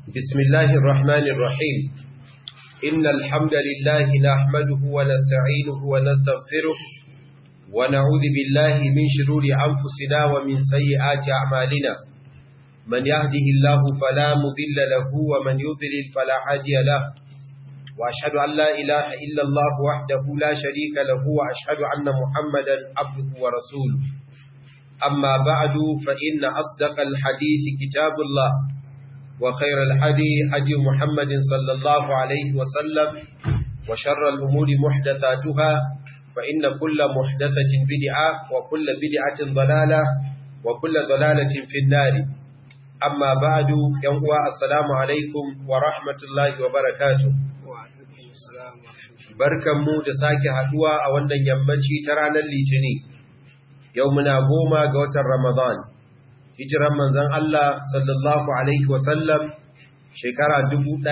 بسم الله الرحمن الرحيم إن الحمد لله نحمده ونستعينه ونستغفره ونعوذ بالله من شرور أنفسنا ومن سيئات أعمالنا من يهده الله فلا مذل له ومن يضلل فلا هادي له وأشهد أن لا إله إلا الله وحده لا شريك له وأشهد أن محمدا عبده ورسوله أما بعد فإن أصدق الحديث كتاب الله وخير الحدي حدي محمد صلى الله عليه وسلم وشر الأمور محدثاتها فإن كل محدثة بدعة وكل بدعة ضلالة وكل ضلالة في النار أما بعد ينقوى السلام عليكم ورحمة الله وبركاته barkan mu da sake haduwa a wannan yammaci ta ranar litini yau muna goma ga watan ramadan hijiran manzon Allah sallallahu alaihi wasallam shekara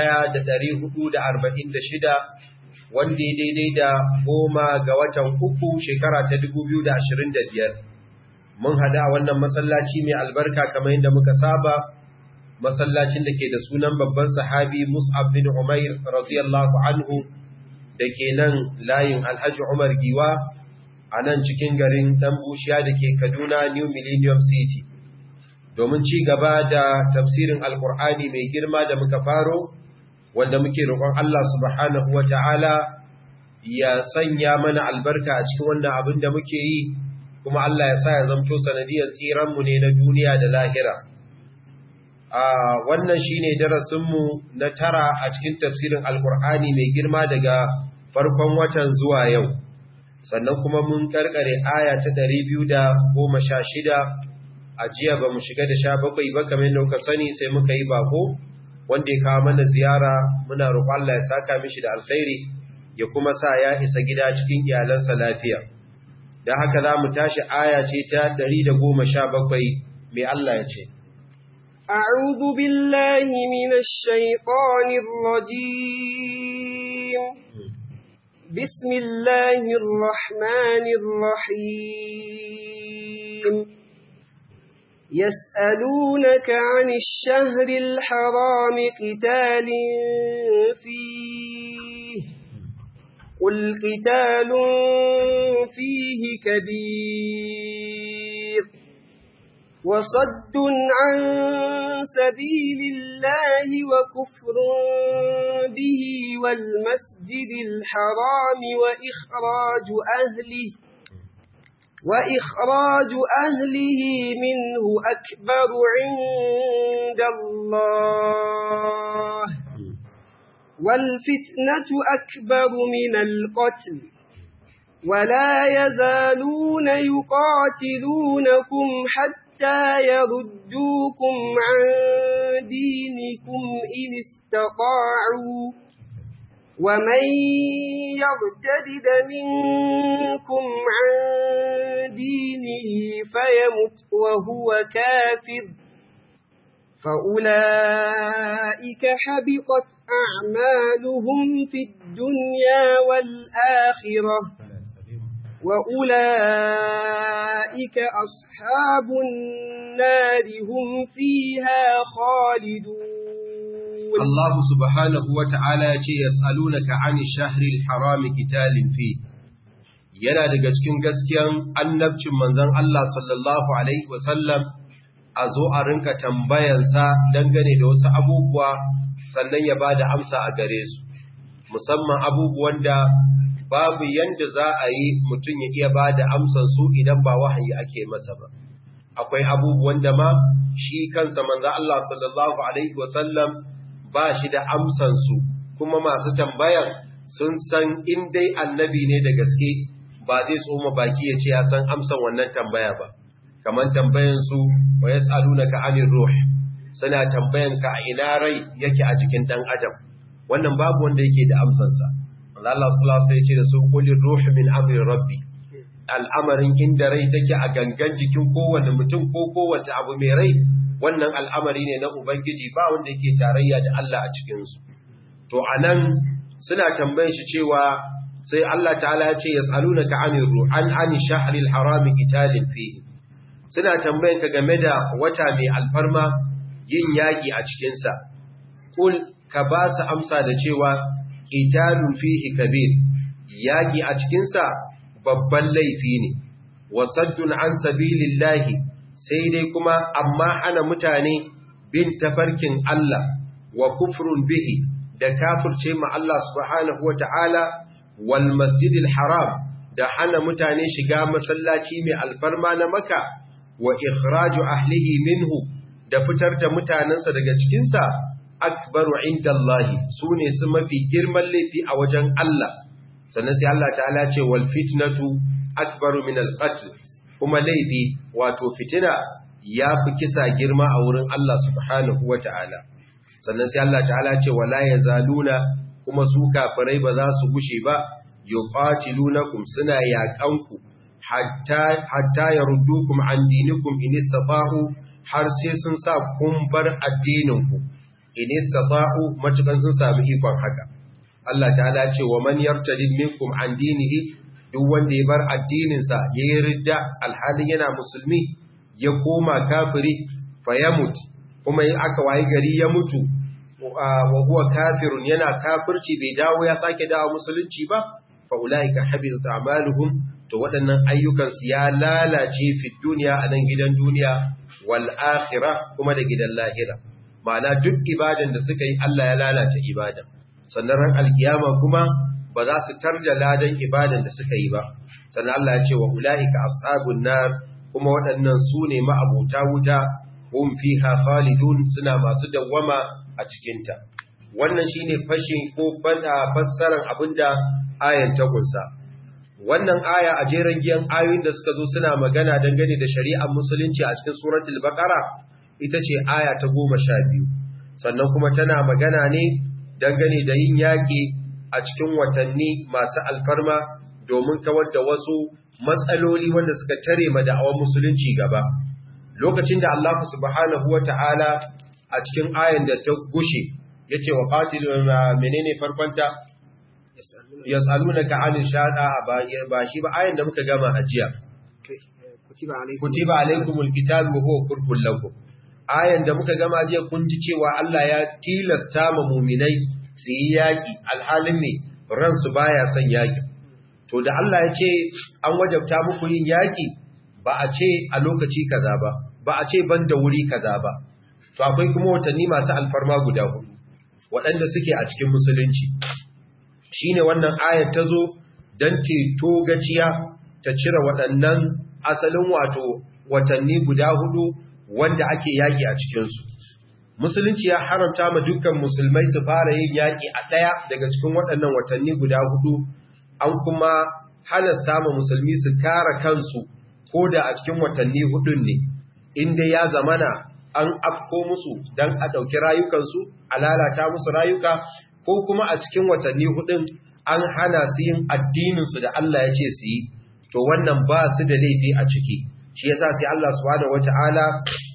1446 wanda daidai da goma ga watan uku shekara ta 2025 mun hada a wannan masallaci mai albarka kamar yadda muka saba masallacin da ke da sunan babban sahabi Mus'ab bin Umair radiyallahu anhu da ke nan layin Alhaji Umar Giwa a nan cikin garin ɗan bushiya da ke Kaduna New Millennium City domin ci gaba da tafsirin Alkur'ani mai girma da muka faro wanda muke roƙon Allah subhanahu wata'ala ya sanya mana albarka a cikin wannan abin da muke yi kuma Allah ya sa ya zamto sanadiyar tsiranmu ne na duniya da lahira a wannan shine darasinmu na tara a cikin tafsirin Alkur'ani mai girma daga farkon watan zuwa yau sannan kuma mun karkare aya ta ɗari biyu da goma sha shida a jiya ba mu shiga da sha bakwai ba kamar yadda kuka sani sai muka yi bako wanda ya kawo mana ziyara muna roƙon Allah ya saka mishi da alkhairi ya kuma sa ya isa gida cikin iyalansa lafiya da haka za mu tashi aya ce ta ɗari da goma sha bakwai mai Allah ya ce أعوذ بالله من الشيطان الرجيم بسم الله الرحمن الرحيم يسألونك عن الشهر الحرام قتال فيه قل قتال فيه كبير وصد عن سبيل الله وكفر به والمسجد الحرام وإخراج أهله وإخراج أهله منه أكبر عند الله والفتنة أكبر من القتل ولا يزالون يقاتلونكم حتى يردوكم عن دينكم إن استطاعوا ومن يرتدد منكم عن دينه فيمت وهو كافر فأولئك حبطت أعمالهم في الدنيا والآخرة وأولئك أصحاب النار هم فيها خالدون Allah subhanahu wa ta'ala ce ya tsalunaka ani shahril harami kitalin fi, yana daga cikin gaskiyan annabcin manzan Allah sallallahu Alaihi wasallam a zo a rinka tambayansa dangane da wasu abubuwa sannan ya ba da amsa a gare su, musamman abubuwan da babu yanda za a yi mutum ya iya ba da amsansu idan ba wahayi ake masa ba. Akwai abubuwan da ma shi kansa manzan Allah sallallahu Alaihi wasallam ba shi da amsansu kuma masu tambayan sun san in dai annabi ne da gaske ba zai tsoma baki ya ce ya san amsan wannan tambaya ba kamar tambayansu wa ya tsaluna ka amin ruh suna tambayan ka a ina rai yake a jikin ɗan adam wannan babu wanda yake da amsansa Allah sallallahu ya ce da su kulin ruh min amri rabbi al'amarin inda rai take a gangan jikin kowane mutum ko kowace abu mai rai wannan al'amari ne na Ubangiji ba wanda yake tarayya da Allah a cikinsu. To, a nan suna tambayin shi cewa sai Allah ta'ala ya ce, Ya tsalu na ka'anin ru'an ani shaharil harami italin fi. Suna tambayin ka game da wata mai alfarma yin yaƙi a cikinsa. kul ka ba su amsa da cewa qitalun fihi kabir yaki a cikin sa babban laifi ne wasaddun an sabilillahi sai dai kuma amma hana mutane bin tafarkin Allah wa kufrun bihi da kafirce ma Allah subhanahu wata'ala wal masjidil haram da hana mutane shiga masallaci mai alfarma na maka wa ikhraju ahlihi minhu da fitar da mutanensa daga cikinsa akbaru indallahi sune su mafi girman laifi a wajen Allah sannan sai Allah ta'ala ce wal fitnatu akbaru min al qatl kuma laifi wato fitina ya fi kisa girma a wurin Allah subhanahu wata'ala sannan sai Allah ta'ala ce wala yazaluna kuma su kafirai ba za su gushe ba yuqatilunakum suna yaƙanku hatta hatta yaruddukum an dinikum in istata'u har sai sun sa kun bar addininku in istata'u matukan sun sami ikon haka Allah ta'ala ce wa man yartadid minkum an dinihi duk wanda ya bar addininsa yayi ridda alhalin yana musulmi ya koma kafiri fayamut kuma in aka wayi gari ya mutu wa huwa kafirun yana kafirci bai dawo ya sake dawo musulunci ba fa ulaika habitat a'maluhum to waɗannan ayyukan su ya lalace fi duniya a nan gidan duniya wal akhirah kuma da gidan lahira ma'ana duk ibadan da suka yi Allah ya lalace ibadan sannan ran alkiyama kuma ba za su tarda ladan ibadan da suka yi ba sannan Allah ya ce wa ulaika ashabun nar kuma waɗannan su ne ma'abuta wuta hum fiha khalidun suna masu dawwama a cikinta wannan shine fashin ko bada fassarar abinda ayan ta kunsa wannan aya a jeran giyan ayoyin da suka zo suna magana dangane da shari'ar musulunci a cikin suratul baqara ita ce aya ta 12 sannan kuma tana magana ne dangane da yin yaki a cikin watanni masu alfarma domin kawar da wasu matsaloli wanda suka tare ma da'awar musulunci gaba lokacin da Allah subhanahu wata'ala a cikin ayan da ta gushe yace wa qatilun menene farkonta yasalunaka anil shada ba shi ba ayan da muka gama ajiya kutiba alaikumul qital wa huwa kurhul lakum ayan da muka gama ajiya kun ji cewa Allah ya tilasta ma mu'minai su yi yaki alhalin ne ransu baya son yaki to da Allah ya ce an wajabta muku yin yaki ba a ce a lokaci kaza ba ba a ce ban da wuri kaza ba to akwai kuma watanni masu alfarma guda hudu waɗanda suke a cikin musulunci shine wannan ayar ta zo don teto gaciya ta cire waɗannan asalin wato watanni guda hudu wanda ake yaƙi a cikinsu musulunci ya haramta ma dukkan musulmai su fara yin yaƙi a ɗaya daga cikin waɗannan watanni guda hudu an kuma halasta ma musulmi su kare kansu ko da a cikin watanni hudun ne inda ya zamana an afko musu don a ɗauki rayukansu a lalata musu rayuka ko kuma a cikin watanni hudun an hana su yin addininsu da Allah ya ce su yi to wannan ba su da laifi a ciki shi yasa sai Allah subhanahu wata'ala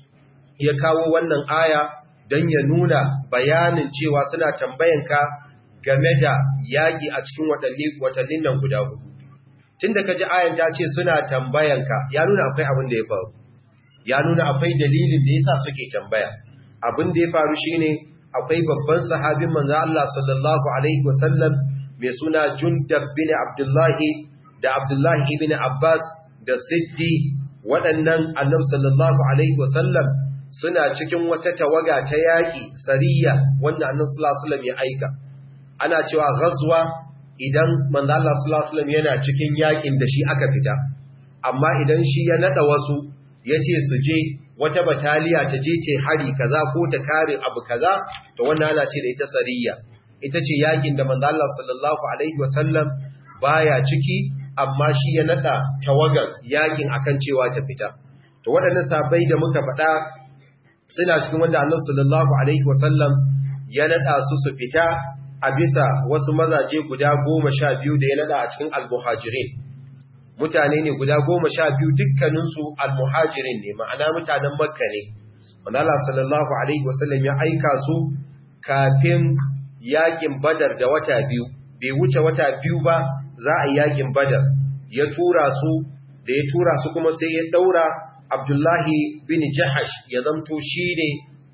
ya kawo wannan aya don ya nuna bayanin cewa suna tambayanka game da yaƙi a cikin watannin nan guda hudu tun da ka ji ayan ta ce suna tambayanka ya nuna akwai abin da ya faru ya nuna akwai dalilin da yasa suke tambaya abin da ya faru shine akwai babban sahabin manzo Allah sallallahu alaihi wasallam mai suna Jundab bin Abdullahi da Abdullahi ibn Abbas da Siddi waɗannan Annabi sallallahu alaihi wasallam suna cikin wata tawaga ta yaki sariya wanda Annabi sallallahu alaihi wasallam ya aika ana cewa ghazwa idan manzo Allah sallallahu alaihi wasallam yana cikin yakin da shi aka fita amma idan shi ya nada wasu yace su je wata bataliya ta je ce hari kaza ko ta kare abu kaza to wannan ana ce da ita sariya ita ce yakin da manzo Allah sallallahu alaihi wasallam baya ciki amma shi ya nada tawagan yakin akan cewa ta fita to waɗannan sabai da muka faɗa suna cikin wanda Allah sallallahu alaihi wasallam ya nada su su fita a bisa wasu mazaje guda goma sha biyu da ya nada a cikin al-muhajirin mutane ne guda goma sha biyu dukkaninsu al-muhajirin ne ma'ana mutanen makka ne wanda Allah sallallahu alaihi wasallam ya aika su kafin yakin badar da wata biyu bai wuce wata biyu ba za a yi yakin badar ya tura su da ya tura su kuma sai ya daura abdullahi bin jahash ya zamto shi ne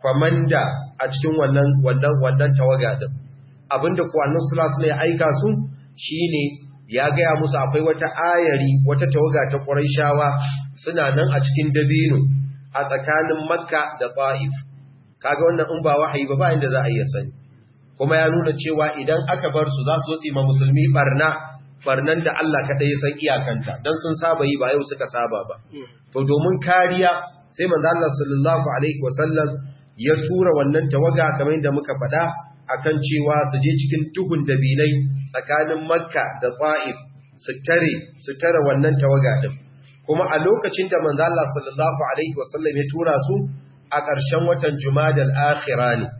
kwamanda a cikin wannan wannan wannan tawaga din abinda ku annabi sallallahu alaihi ya aika su shine ya gaya musu akwai wata ayari wata tawaga ta Qurayshawa suna nan a cikin dabino a tsakanin Makka da Taif kaga wannan in ba wahayi ba ba inda za a iya sani kuma ya nuna cewa idan aka bar su za su zo ma musulmi barna barnan da Allah kaɗai ya san iyakanta don sun saba yi ba yau suka saba ba to domin kariya sai manzo Allah sallallahu alaihi wasallam ya tura wannan tawaga kamar yadda muka faɗa akan cewa su je cikin duhun dabilai tsakanin Makka da Taif su tare su tare wannan tawaga din kuma a lokacin da manzo Allah sallallahu alaihi wasallam ya tura su a ƙarshen watan Jumadal akhira ne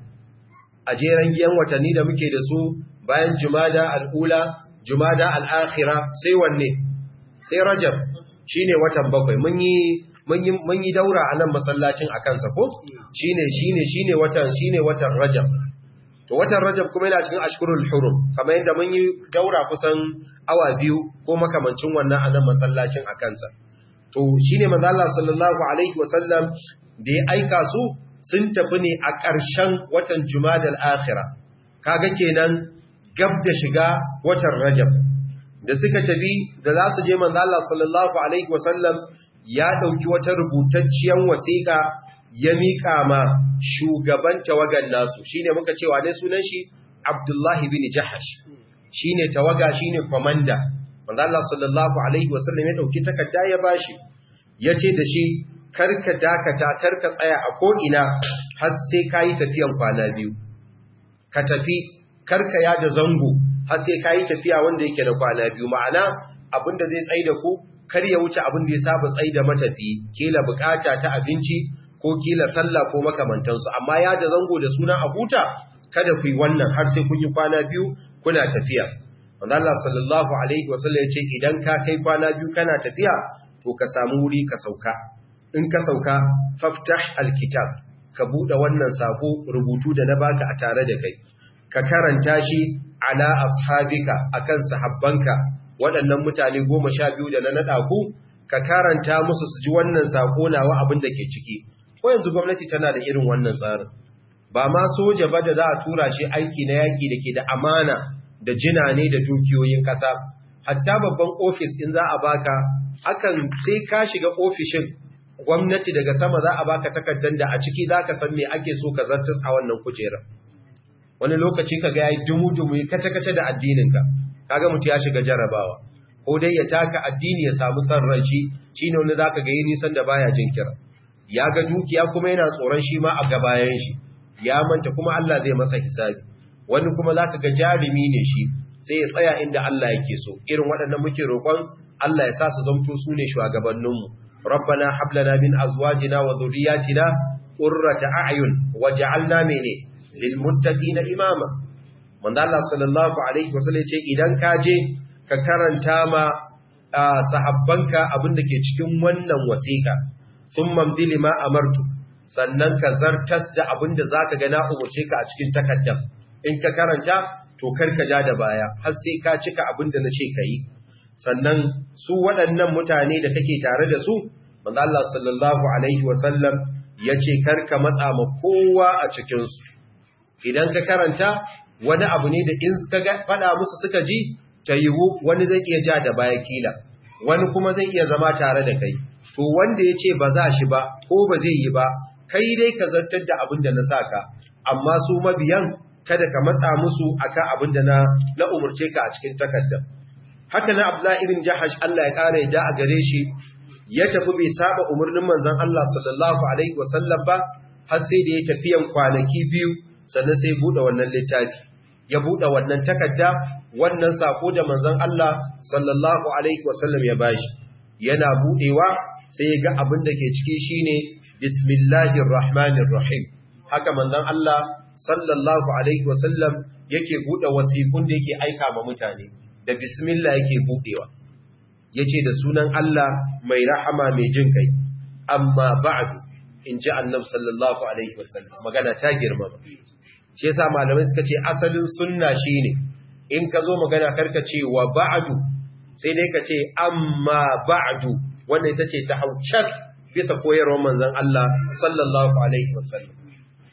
a jeren giyan watanni da muke da su bayan Jumada al-ula Jumada al-akhira sai wanne sai Rajab shine watan bakwai mun yi mun yi daura a nan masallacin a kansa ko shine shine shine watan shine watan Rajab to watan Rajab kuma yana cikin ashkurul hurum kamar yadda mun yi daura kusan awa biyu ko makamancin wannan a nan masallacin a kansa to shine manzo Allah sallallahu alaihi wasallam da ya aika su sun tafi ne a ƙarshen watan Jumadal akhira kaga kenan gab da shiga watan Rajab da suka tafi da za su je manzo Allah sallallahu alaihi wasallam ya dauki wata rubutacciyar wasiƙa ya mika ma shugaban tawagan nasu shine muka cewa ne sunan shi Abdullah ibn Jahash shine tawaga shine komanda manzo Allah sallallahu alaihi wasallam ya dauki takarda ya bashi yace da shi karka dakata karka tsaya a ko ina har sai kai tafiyan kwana biyu ka tafi karka ya da zango har sai ka yi tafiya wanda yake da kwana biyu ma'ana abinda zai tsaye da ku kar ya wuce abin da ya saba tsaye da matafi kila bukata ta abinci ko kila sallah ko makamantansu amma ya da zango da sunan a huta kada ku yi wannan har sai kun yi kwana biyu kuna tafiya wanda Allah sallallahu alaihi wasallam ya ce idan ka kai kwana biyu kana tafiya to ka samu wuri ka sauka in ka sauka faftah alkitab ka bude wannan sako rubutu da na baka a tare da kai ka karanta shi ala ashabika akan sahabbanka waɗannan mutane goma sha biyu da na naɗa ku ka karanta musu su ji wannan sako nawa abin da ke ciki ko yanzu gwamnati tana da irin wannan tsarin ba ma soja ba da za a tura shi aiki na yaƙi da ke da amana da jina ne da dukiyoyin ƙasa hatta babban ofis in za a baka akan sai ka shiga ofishin gwamnati daga sama za a baka takardar da a ciki za ka san me ake so ka zartas a wannan kujerar wani lokaci ka ga yayi dumu-dumu ya kace-kace da addininka kaga mutu ya shiga jarabawa ko dai ya taka addini ya samu san ran shi shine wani zaka ga yi nisan da baya jin kira ya ga dukiya kuma yana tsoron shi ma a gabayan shi ya manta kuma Allah zai masa hisabi wani kuma zaka ga jarumi ne shi sai ya tsaya inda Allah yake so irin waɗannan muke roƙon Allah ya sa su zamto su ne shugabanninmu rabbana hab lana min azwajina wa dhurriyyatina qurrata a'yun waj'alna mene lilmuttaqina imama manzo Allah sallallahu alaihi wasallam ce idan ka je ka karanta ma sahabbanka abinda ke cikin wannan wasiqa thumma mdili ma amartu sannan ka zartas da abinda zaka ga na umurce ka a cikin takaddam in ka karanta to karka ja da baya har sai ka cika abinda nace kai sannan su waɗannan mutane da kake tare da su manzo Allah sallallahu alaihi wasallam yace karka matsa ma kowa a cikin su idan ka karanta wani abu ne da in ka faɗa musu suka ji ta yiwu wani zai iya ja da baya kila wani kuma zai iya zama tare da kai to wanda ya ce ba za shi ba ko ba zai yi ba kai dai ka zartar da abin da na saka amma su mabiyan kada ka matsa musu akan abin da na na umurce ka a cikin takardar haka na Abdullah ibn Jahash Allah ya kare da a gare shi ya tafi bai saba umarnin manzon Allah sallallahu alaihi wasallam ba har sai da ya tafiyan kwanaki biyu sannan sai buɗe wannan littafi ya buɗe wannan takarda wannan sako da manzon Allah sallallahu alaihi wasallam ya bashi yana buɗewa sai ya ga abin da ke ciki shine bismillahir rahmanir rahim haka manzon Allah sallallahu alaihi wasallam yake buɗe wasiƙun da yake aika ma mutane da bismillah yake buɗewa yace da sunan Allah mai rahama mai jin kai amma ba'du in ji annabi sallallahu alaihi wasallam magana ta girmama shi yasa malamai suka ce asalin sunna shine in ka zo magana karka ce wa ba'du sai dai ka ce amma ba'du wanda ita ce ta haucak bisa koyarwar manzon Allah sallallahu alaihi wasallam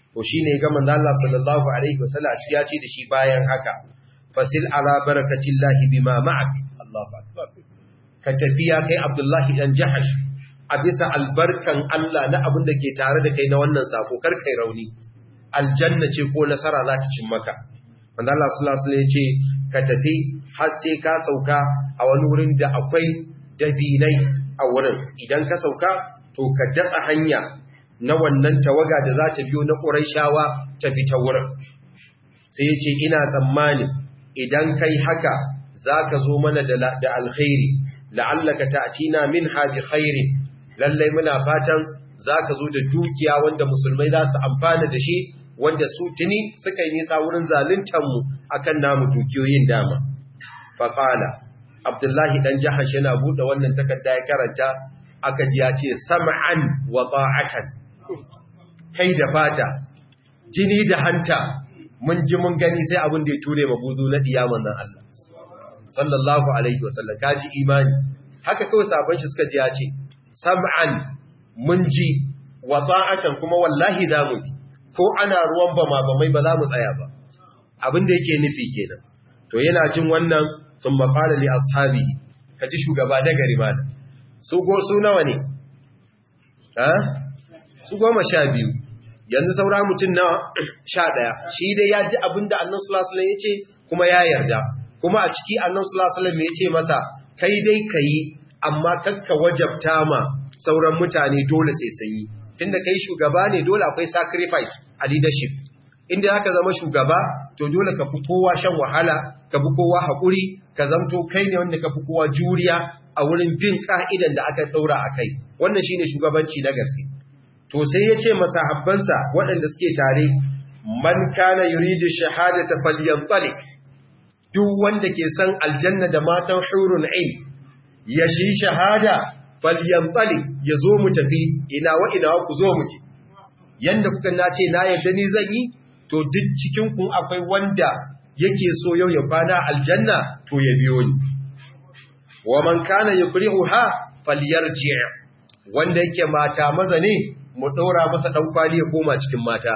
to shine ga manzo Allah sallallahu alaihi wasallam shi ya ce da shi bayan haka fasil ala barakatillahi bima ma'ak Allahu akbar ka tafiya kai Abdullahi dan Jahash a bisa albarkan Allah na abin da ke tare da kai na wannan sako kar kai rauni aljanna ce ko nasara za ta cin maka manzo Allah sallallahu alaihi wasallam ya ce ka tafi har sai ka sauka a wani wurin da akwai dabinai a wurin idan ka sauka to ka datsa hanya na wannan tawaga da za ta biyo na Qurayshawa ta bi ta wurin sai ya ce ina tsammani idan kai haka zaka zo mana da da alkhairi la'allaka ta'tina minha bi khairin lalle muna fatan zaka zo da dukiya wanda musulmai za su amfana da shi wanda su tuni suka yi nisa wurin zaluntar mu akan namu dukiyoyin dama faqala abdullahi dan jahash yana bude wannan takarda ya karanta aka ji ya ce sam'an wa ta'atan kai da fata jini da hanta mun ji mun gani sai abin da ya ture mabuzu na diyaman nan Allah sallallahu alaihi wasallam kaji imani haka kawai sabon shi suka ji ya ce sam'an mun ji wa ta'atan kuma wallahi za mu bi ko ana ruwan bama bamai ba za mu tsaya ba abin da yake nufi kenan to yana jin wannan sun maƙala li ashabihi kaji shugaba na gari mana su go su nawa ne ha su goma sha biyu yanzu saura mutum na sha ɗaya shi dai ya ji abin da annan sulasulan ya ce kuma ya yarda kuma a ciki annan sulasulan ya ce masa kai dai ka yi amma kakka wajabta ma sauran mutane dole sai sun yi tunda kai shugaba ne dole akwai sacrifice a leadership inda aka zama shugaba to dole ka fi kowa shan wahala ka fi kowa haƙuri ka zamto kai ne wanda ka fi kowa juriya a wurin bin ka'idan da aka ɗaura a kai wannan shine shugabanci na gaske to sai ya ce masahabbansa waɗanda suke tare man kana yuridu shahadata falyantalik duk wanda ke san aljanna da matan hurun ain ya shi shahada falyantalik ya zo mu tafi ina wa ina ku zo mu je yanda kuka nace na yadda ni zan yi to duk cikin kun akwai wanda yake so yau ya kwana aljanna to ya biyo ni wa man kana yukrihuha falyarji wanda yake mata maza ne mu ɗora masa ɗan kwali ya koma cikin mata.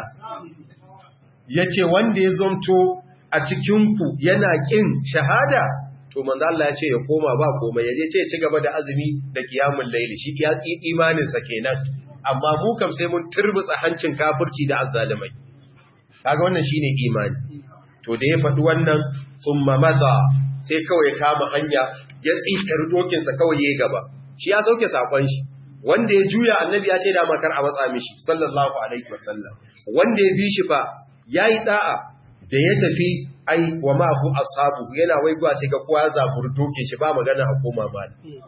Ya ce wanda ya zonto a cikinku yana ƙin shahada, to manzo Allah ya ce ya koma ba komai, ya je ce ya ci gaba da azumi da kiyamun laili, shi ya ƙi imaninsa kenan, amma mu kam sai mun turbutsa hancin kafirci da azzalumai. Kaga wannan shine imani. To da ya faɗi wannan sun maza sai kawai ya kama hanya ya tsikar dokinsa kawai ya gaba. Shi ya sauke saƙon shi. wanda ya juya annabi ya ce da makar a matsa mishi sallallahu alaihi wasallam wanda ya bi shi fa yayi da'a da ya tafi ai wa ma hu ashabu yana waigwa sai ga kowa zabur doke shi ba magana a koma ba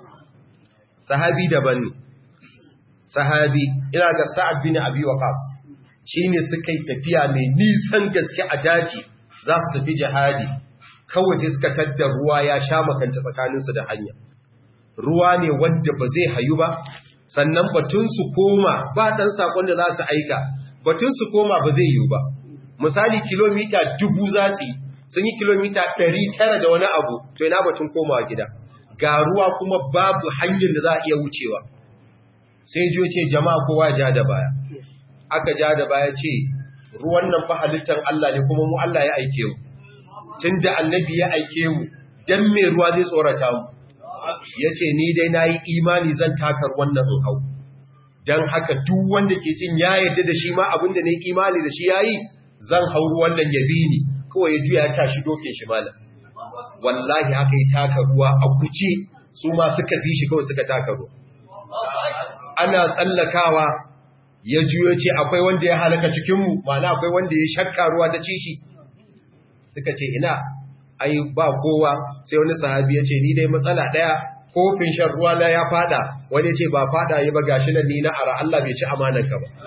sahabi daban ne sahabi ina ga sa'ad bin abi waqas shine suka yi tafiya mai nisan gaske a daji za su tafi jihadi kawai sai suka tadda ruwa ya sha makanta tsakaninsu da hanya ruwa ne wanda ba zai hayu ba sannan batun su koma ba ɗan saƙon da za su aika batun su koma ba zai yiwu ba misali kilomita dubu za su yi sun yi kilomita ɗari tara da wani abu to ina batun komawa gida ga ruwa kuma babu hanyar da za a iya wucewa sai jiyo ce jama'a kowa ja da baya aka ja da baya ce ruwan nan fa halittar Allah ne kuma mu Allah ya aike mu tun da annabi ya aike mu dan me ruwa zai tsorata mu ya ce ni dai na yi imani zan takar wannan in hau don haka duk wanda ke cin ya yadda da shi ma abinda ne imani da shi ya yi zan hauru wannan ya bi ni kawai ya juya ya tashi doke shi malam wallahi haka yi taka ruwa a kuce su ma suka bi shi kawai suka taka ruwa ana tsallakawa ya juyo ce akwai wanda ya halaka cikinmu mana akwai wanda ya shakka ruwa ta ci shi suka ce ina ai ba kowa sai wani sahabi ya ce ni dai matsala ɗaya kofin shan ruwa na ya fada wani ce ba fada yi ba gashi nan ni na ara Allah bai ci amanarka ba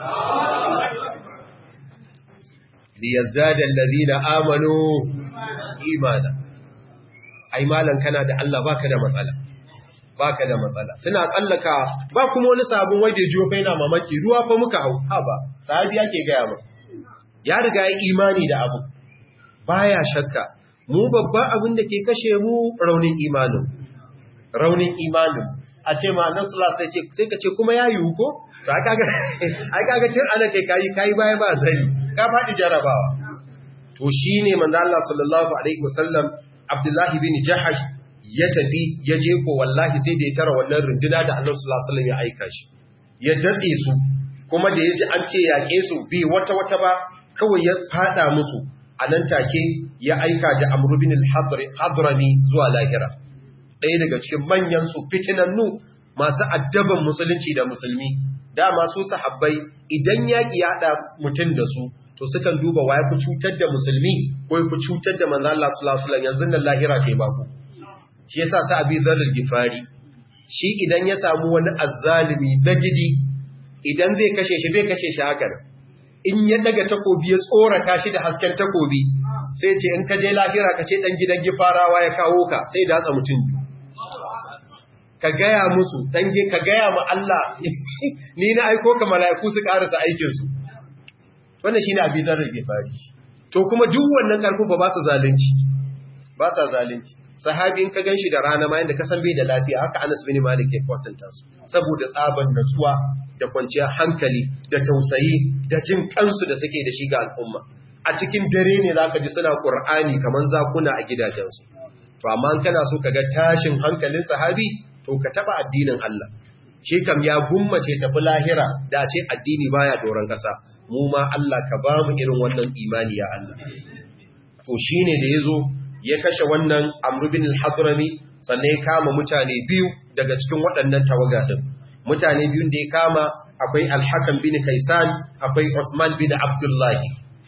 liyazzada allazina amanu imana ai malan kana da Allah baka da matsala baka da matsala suna tsallaka ba kuma wani sabon waje jiyo fa yana mamaki ruwa fa muka hau ha ba sahabi yake gaya ba ya riga ya imani da abu baya shakka mu babban abin da ke kashe mu raunin imanin raunin imanin a ce ma nan sula sai ka ce kuma ya yiwu ko to ai kaga ai kaga cin ana kai kai kai baya ba zani ka faɗi jarabawa to shine manzo Allah sallallahu alaihi wasallam Abdullahi bin Jahash ya tafi ya je ko wallahi sai da ya tara wannan runduna da Annabi sallallahu alaihi wasallam ya aika shi ya datse su kuma da yaji an ce yaƙe su bi wata wata ba kawai ya fada musu a nan take ya aika da Amr bin al-Hadrami zuwa lahira ɗaya daga cikin manyan su fitinannu masu addaban musulunci da musulmi dama su sahabbai idan yaƙi ya haɗa mutum da su to sukan duba wa ya fi cutar da musulmi ko ya fi cutar da manzo Allah sallallahu alaihi wasallam yanzu nan lahira ce ba ku shi yasa sa abi zalil gifari shi idan ya samu wani azzalimi na gidi idan zai kashe shi bai kashe shi haka in ya daga takobi ya tsorata shi da hasken takobi sai ce in ka je lahira ka ce dan gidan gifarawa ya kawo ka sai da hatsa mutum ka gaya musu dan ka gaya ma Allah ni na aiko ka mala'iku su karasa aikin su wannan shine abin da rage fari to kuma duk wannan karfin ba ba su zalunci ba sa zalunci sahabi in ka ganshi da rana ma yanda ka san bai da lafiya haka Anas bin Malik ya kwatanta su saboda tsaban natsuwa da kwanciyar hankali da tausayi da jin kansu da suke da shi ga al'umma a cikin dare ne zaka ji suna Qur'ani kaman zakuna a gidajensu to amma kana so kaga tashin hankalin sahabi to ka taba addinin Allah shi kam ya gummace tafi lahira da ce addini baya doron kasa mu ma Allah ka ba mu irin wannan imani ya Allah to shine da yazo ya kashe wannan Amr bin al-Hadrami sannan ya kama mutane biyu daga cikin waɗannan tawaga din mutane biyun da ya kama akwai Al-Hakam bin Kaisan akwai Uthman bin Abdullah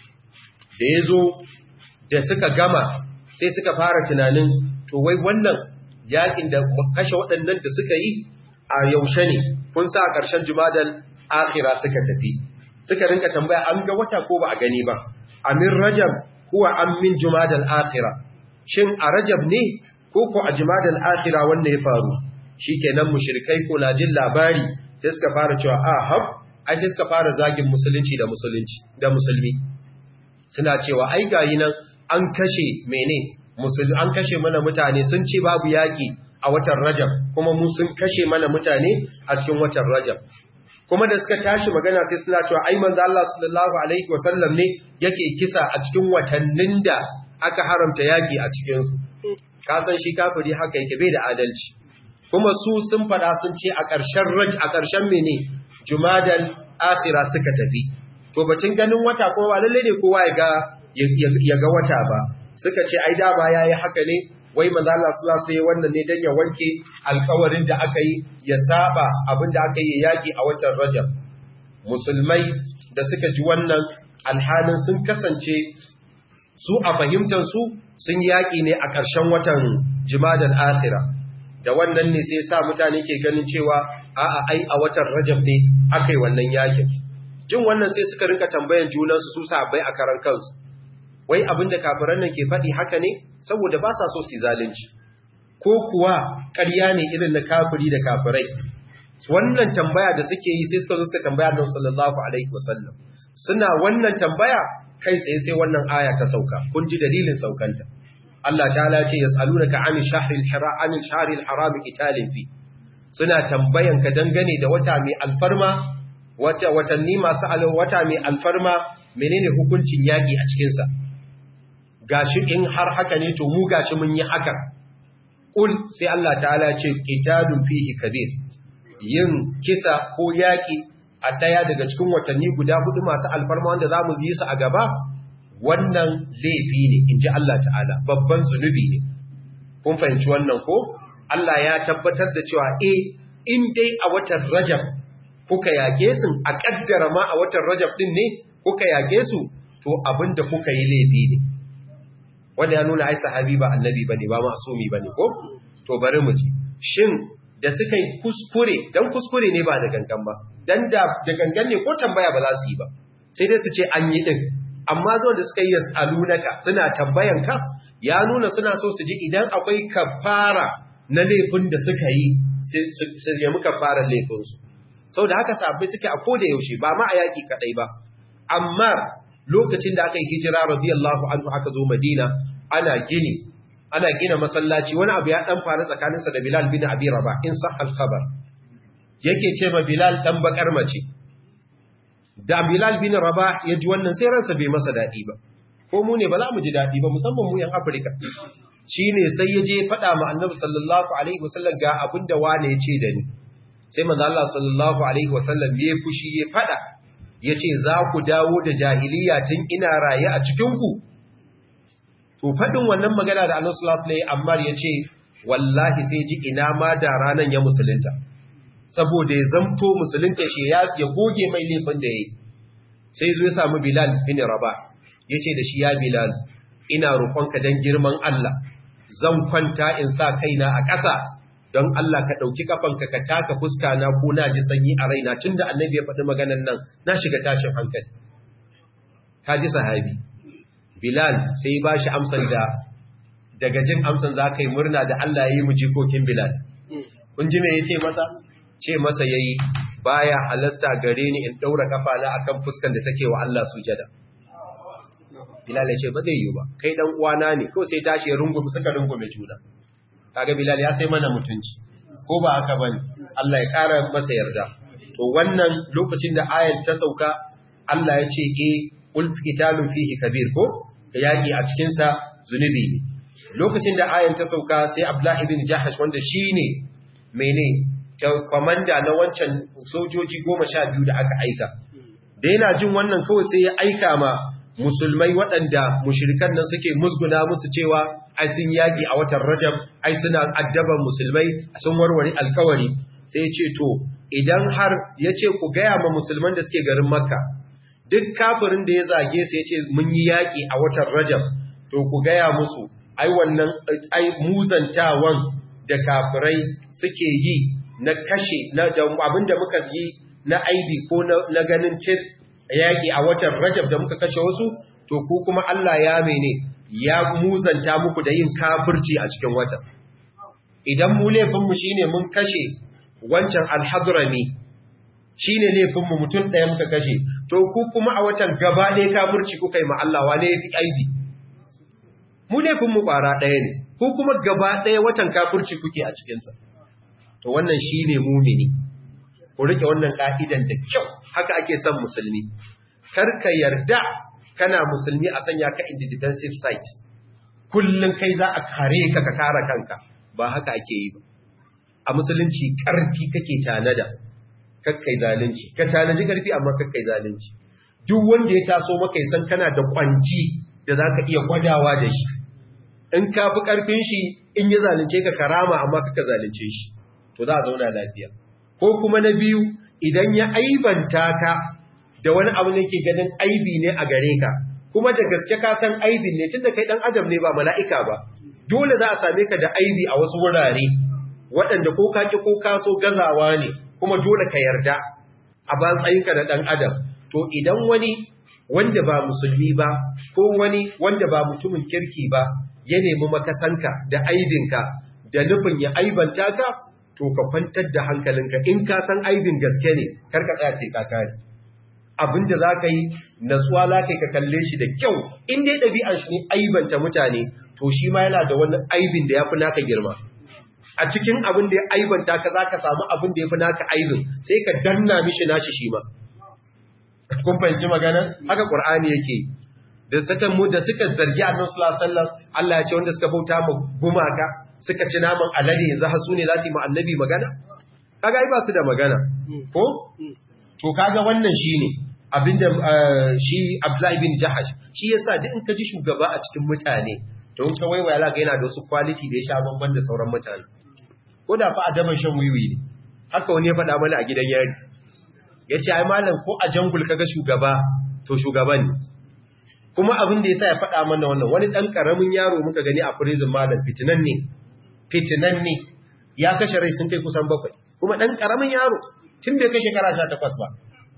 da yazo da suka gama sai suka fara tunanin to wai wannan yakin da kashe waɗannan da suka yi a yaushe ne kun sa a ƙarshen jumadal akhira suka tafi suka rinka tambaya an ga wata ko ba a gani ba amin rajab huwa an min jumadal akhira shin a rajab ne ko ko a jumadal akhira wanda ya faru shikenan mushrikai ko na jin labari sai suka fara cewa a hab ai sai suka fara zagin musulunci da musulunci da musulmi suna cewa ai gayi nan an kashe mene musulmi an kashe mana mutane sun ce babu yaki a watan Rajab kuma mu sun kashe mana mutane a cikin watan Rajab kuma da suka tashi magana sai suna cewa ai manzo Allah sallallahu alaihi wasallam ne yake kisa a cikin watannin da aka haramta yaki a cikin su ka san shi kafiri haka yake bai da adalci kuma su sun fada sun ce a ƙarshen Raj a ƙarshen mene Jumadal akhira suka tafi to batun ganin wata ko ba lalle ne kowa ya ga ya ga wata ba suka ce ai da ba yayi haka ne wai manzo Allah sallallahu alaihi wannan ne dan ya wanke alƙawarin da aka yi ya saba abinda aka yi yaki a watan Rajab musulmai da suka ji wannan alhalin sun kasance su a fahimtar su sun yaki ne a ƙarshen watan Jumadal Akhira da wannan ne sai sa mutane ke ganin cewa a'a ai a watan Rajab ne aka yi wannan yakin jin wannan sai suka rinka tambayan junansu su sabai a karan kansu wai abinda kafiran nan ke faɗi haka ne saboda ba sa so su zalunci ko kuwa ƙarya ne irin na kafiri da kafirai wannan tambaya da suke yi sai suka zo suka tambaya Annabi sallallahu alaihi wasallam suna wannan tambaya kai tsaye sai wannan aya ta sauka kun ji dalilin saukanta Allah ta'ala ce yas'alunaka 'anil shahril haram 'anil shahril haram qitalin fi suna tambayan ka dangane da wata mai alfarma wata watanni masu wata mai alfarma menene hukuncin yaki a cikin sa gashi in har haka ne to mu gashi mun yi haka kul sai Allah ta'ala ce qitalun fihi kabir yin kisa ko yaki a daya daga cikin watanni guda hudu masu alfarma wanda zamu yi su a gaba wannan laifi ne inji Allah ta'ala babban zunubi ne kun fahimci wannan ko Allah ya tabbatar da cewa eh in dai a watan Rajab kuka yage su a kaddara ma a watan Rajab din ne kuka yage su to abinda kuka yi laifi ne wanda ya nuna ai sahabi ba annabi bane ba masumi bane ko to bari mu ji shin da suka yi kuskure dan kuskure ne ba da gangan ba dan da da gangan ne ko tambaya ba za su yi ba sai dai su ce an yi din amma zo da suka yi yasalunaka suna tambayan ka ya nuna suna so su ji idan akwai kafara na laifin da suka yi su yi muka fara laifin su saboda haka sahabbai suke a koda yaushe ba ma a yaki kadai ba amma lokacin da aka yi hijira radiyallahu anhu aka zo Madina ana gini ana gina masallaci wani abu ya dan faru tsakaninsa da Bilal bin Abi Rabah in sah al-khabar yake ce ma Bilal dan bakar mace da Bilal bin Rabah ya ji wannan sai ransa bai masa daɗi ba ko mu ne ba za mu ji daɗi ba musamman mu yan Afirka shine sai ya je faɗa ma Annabi sallallahu alaihi wasallam ga abin da wane ya ce da ni sai manzo Allah sallallahu alaihi wasallam ya fushi ya faɗa yace za ku dawo da jahiliya tun ina raye a cikin ku to faɗin wannan magana da Annabi sallallahu alaihi wasallam Ammar yace wallahi sai ji ina ma da ranan ya musulunta saboda ya zamto musulunta shi ya goge mai laifin da ya yi sai zo ya samu bilal bin raba ya ce da shi ya bilal ina roƙonka don girman Allah zan kwanta in sa kaina a ƙasa don Allah ka ɗauki ƙafanka ka taka fuska na ko na ji sanyi a raina tun da annabi ya faɗi maganan nan na shiga tashin hankali ka ji sahabi bilal sai ba shi amsan da daga jin amsan za ka yi murna da Allah ya yi mu jikokin bilal kun ji me ya ce masa ce masa yayi baya halasta gare ni in daura kafana akan fuskan da take wa Allah sujada Bilal ya ce ba zai yi ba kai dan uwana ne ko sai tashi ya rungume suka rungume juna kaga Bilal ya sai mana mutunci ko ba haka bane Allah ya kara masa yarda to wannan lokacin da ayat ta sauka Allah ya ce eh ul qitalun fihi kabir ko yaki a cikin sa zunubi ne lokacin da ayat ta sauka sai Abdullah ibn Jahash wanda shine mene kwamanda na wancan sojoji goma sha biyu da aka aika da yana jin wannan kawai sai ya aika ma musulmai waɗanda mushirikan nan suke musguna musu cewa ai sun yaƙi a watan rajab ai suna addaban musulmai sun warware alkawari sai ce to idan har ya ce ku gaya ma musulman da suke garin makka duk kafirin da ya zage su ya ce mun yi yaƙi a watan rajab to ku gaya musu ai wannan ai muzantawan da kafirai suke yi na kashe na abinda muka yi na aibi ko na ganin cin yaƙi a watan rajab da muka kashe wasu to ku kuma Allah ya mene ya muzanta muku da yin kafirci a cikin watan idan mu laifinmu shine mun kashe wancan alhadrami shine laifinmu mutum ɗaya muka kashe to ku kuma a watan gaba ɗaya kafirci kuka yi ma Allah wane ya fi aibi mu laifinmu ƙwara ɗaya ne ko kuma gaba ɗaya watan kafirci kuke a cikinsa to wannan shi ne mumini ku riƙe wannan ƙa'idan da kyau haka ake son musulmi karka yarda kana musulmi a sanya ka in the defensive site kullum kai za a kare ka ka kare kanka ba haka ake yi ba a musulunci ƙarfi kake tanada kakkai zalunci ka tanaji ƙarfi amma kakkai zalunci duk wanda ya taso maka ya san kana da kwanci da za ka iya gwadawa da shi in ka fi ƙarfin shi in ya zalunce ka karama amma kaka zalunce shi to za a zauna lafiya ko kuma na biyu idan ya aibanta ka da wani abu ne ke ganin aibi ne a gare ka kuma da gaske ka san aibin ne tunda kai dan adam ne ba mala'ika ba dole za a same ka da aibi a wasu wurare waɗanda ko ka ki ko ka so gazawa ne kuma dole ka yarda a batsayinka da dan adam to idan wani wanda ba musulmi ba ko wani wanda ba mutumin kirki ba ya nemi makasanka da aibinka da nufin ya aibanta ka to ka kwantar da hankalinka in ka san aibin gaske ne kar ka tsaya ce ka kare abinda za ka yi natsuwa za ka yi ka kalle shi da kyau in dai ɗabi'an shi ne aibanta mutane to shi ma yana da wani aibin da ya fi naka girma a cikin abin da ya aibanta ka za ka samu abin da ya fi naka aibin sai ka danna mishi nashi shi ma kun fahimci magana haka qur'ani yake da suka mu da suka zargi annabi sallallahu alaihi wasallam Allah ya ce wanda suka bauta ma gumaka suka ci naman alade yanzu har su ne za su yi ma annabi magana kaga ai ba su da magana ko to kaga wannan shine abinda shi Abdullahi bin Jahash shi yasa duk in ka ji shugaba a cikin mutane to in ka waiwaya la ga yana da wasu quality da ya sha bamban da sauran mutane ko da fa adaban shan wiwi ne haka wani ya faɗa mana a gidan yari ya ce ai malam ko a jangul kaga shugaba to shugaban ne kuma abin da yasa ya faɗa mana wannan wani ɗan ƙaramin yaro muka gani a prison malam fitinan ne fitinan ne ya kashe rai sun kai kusan bakwai kuma ɗan ƙaramin yaro tun bai kai shekara sha takwas ba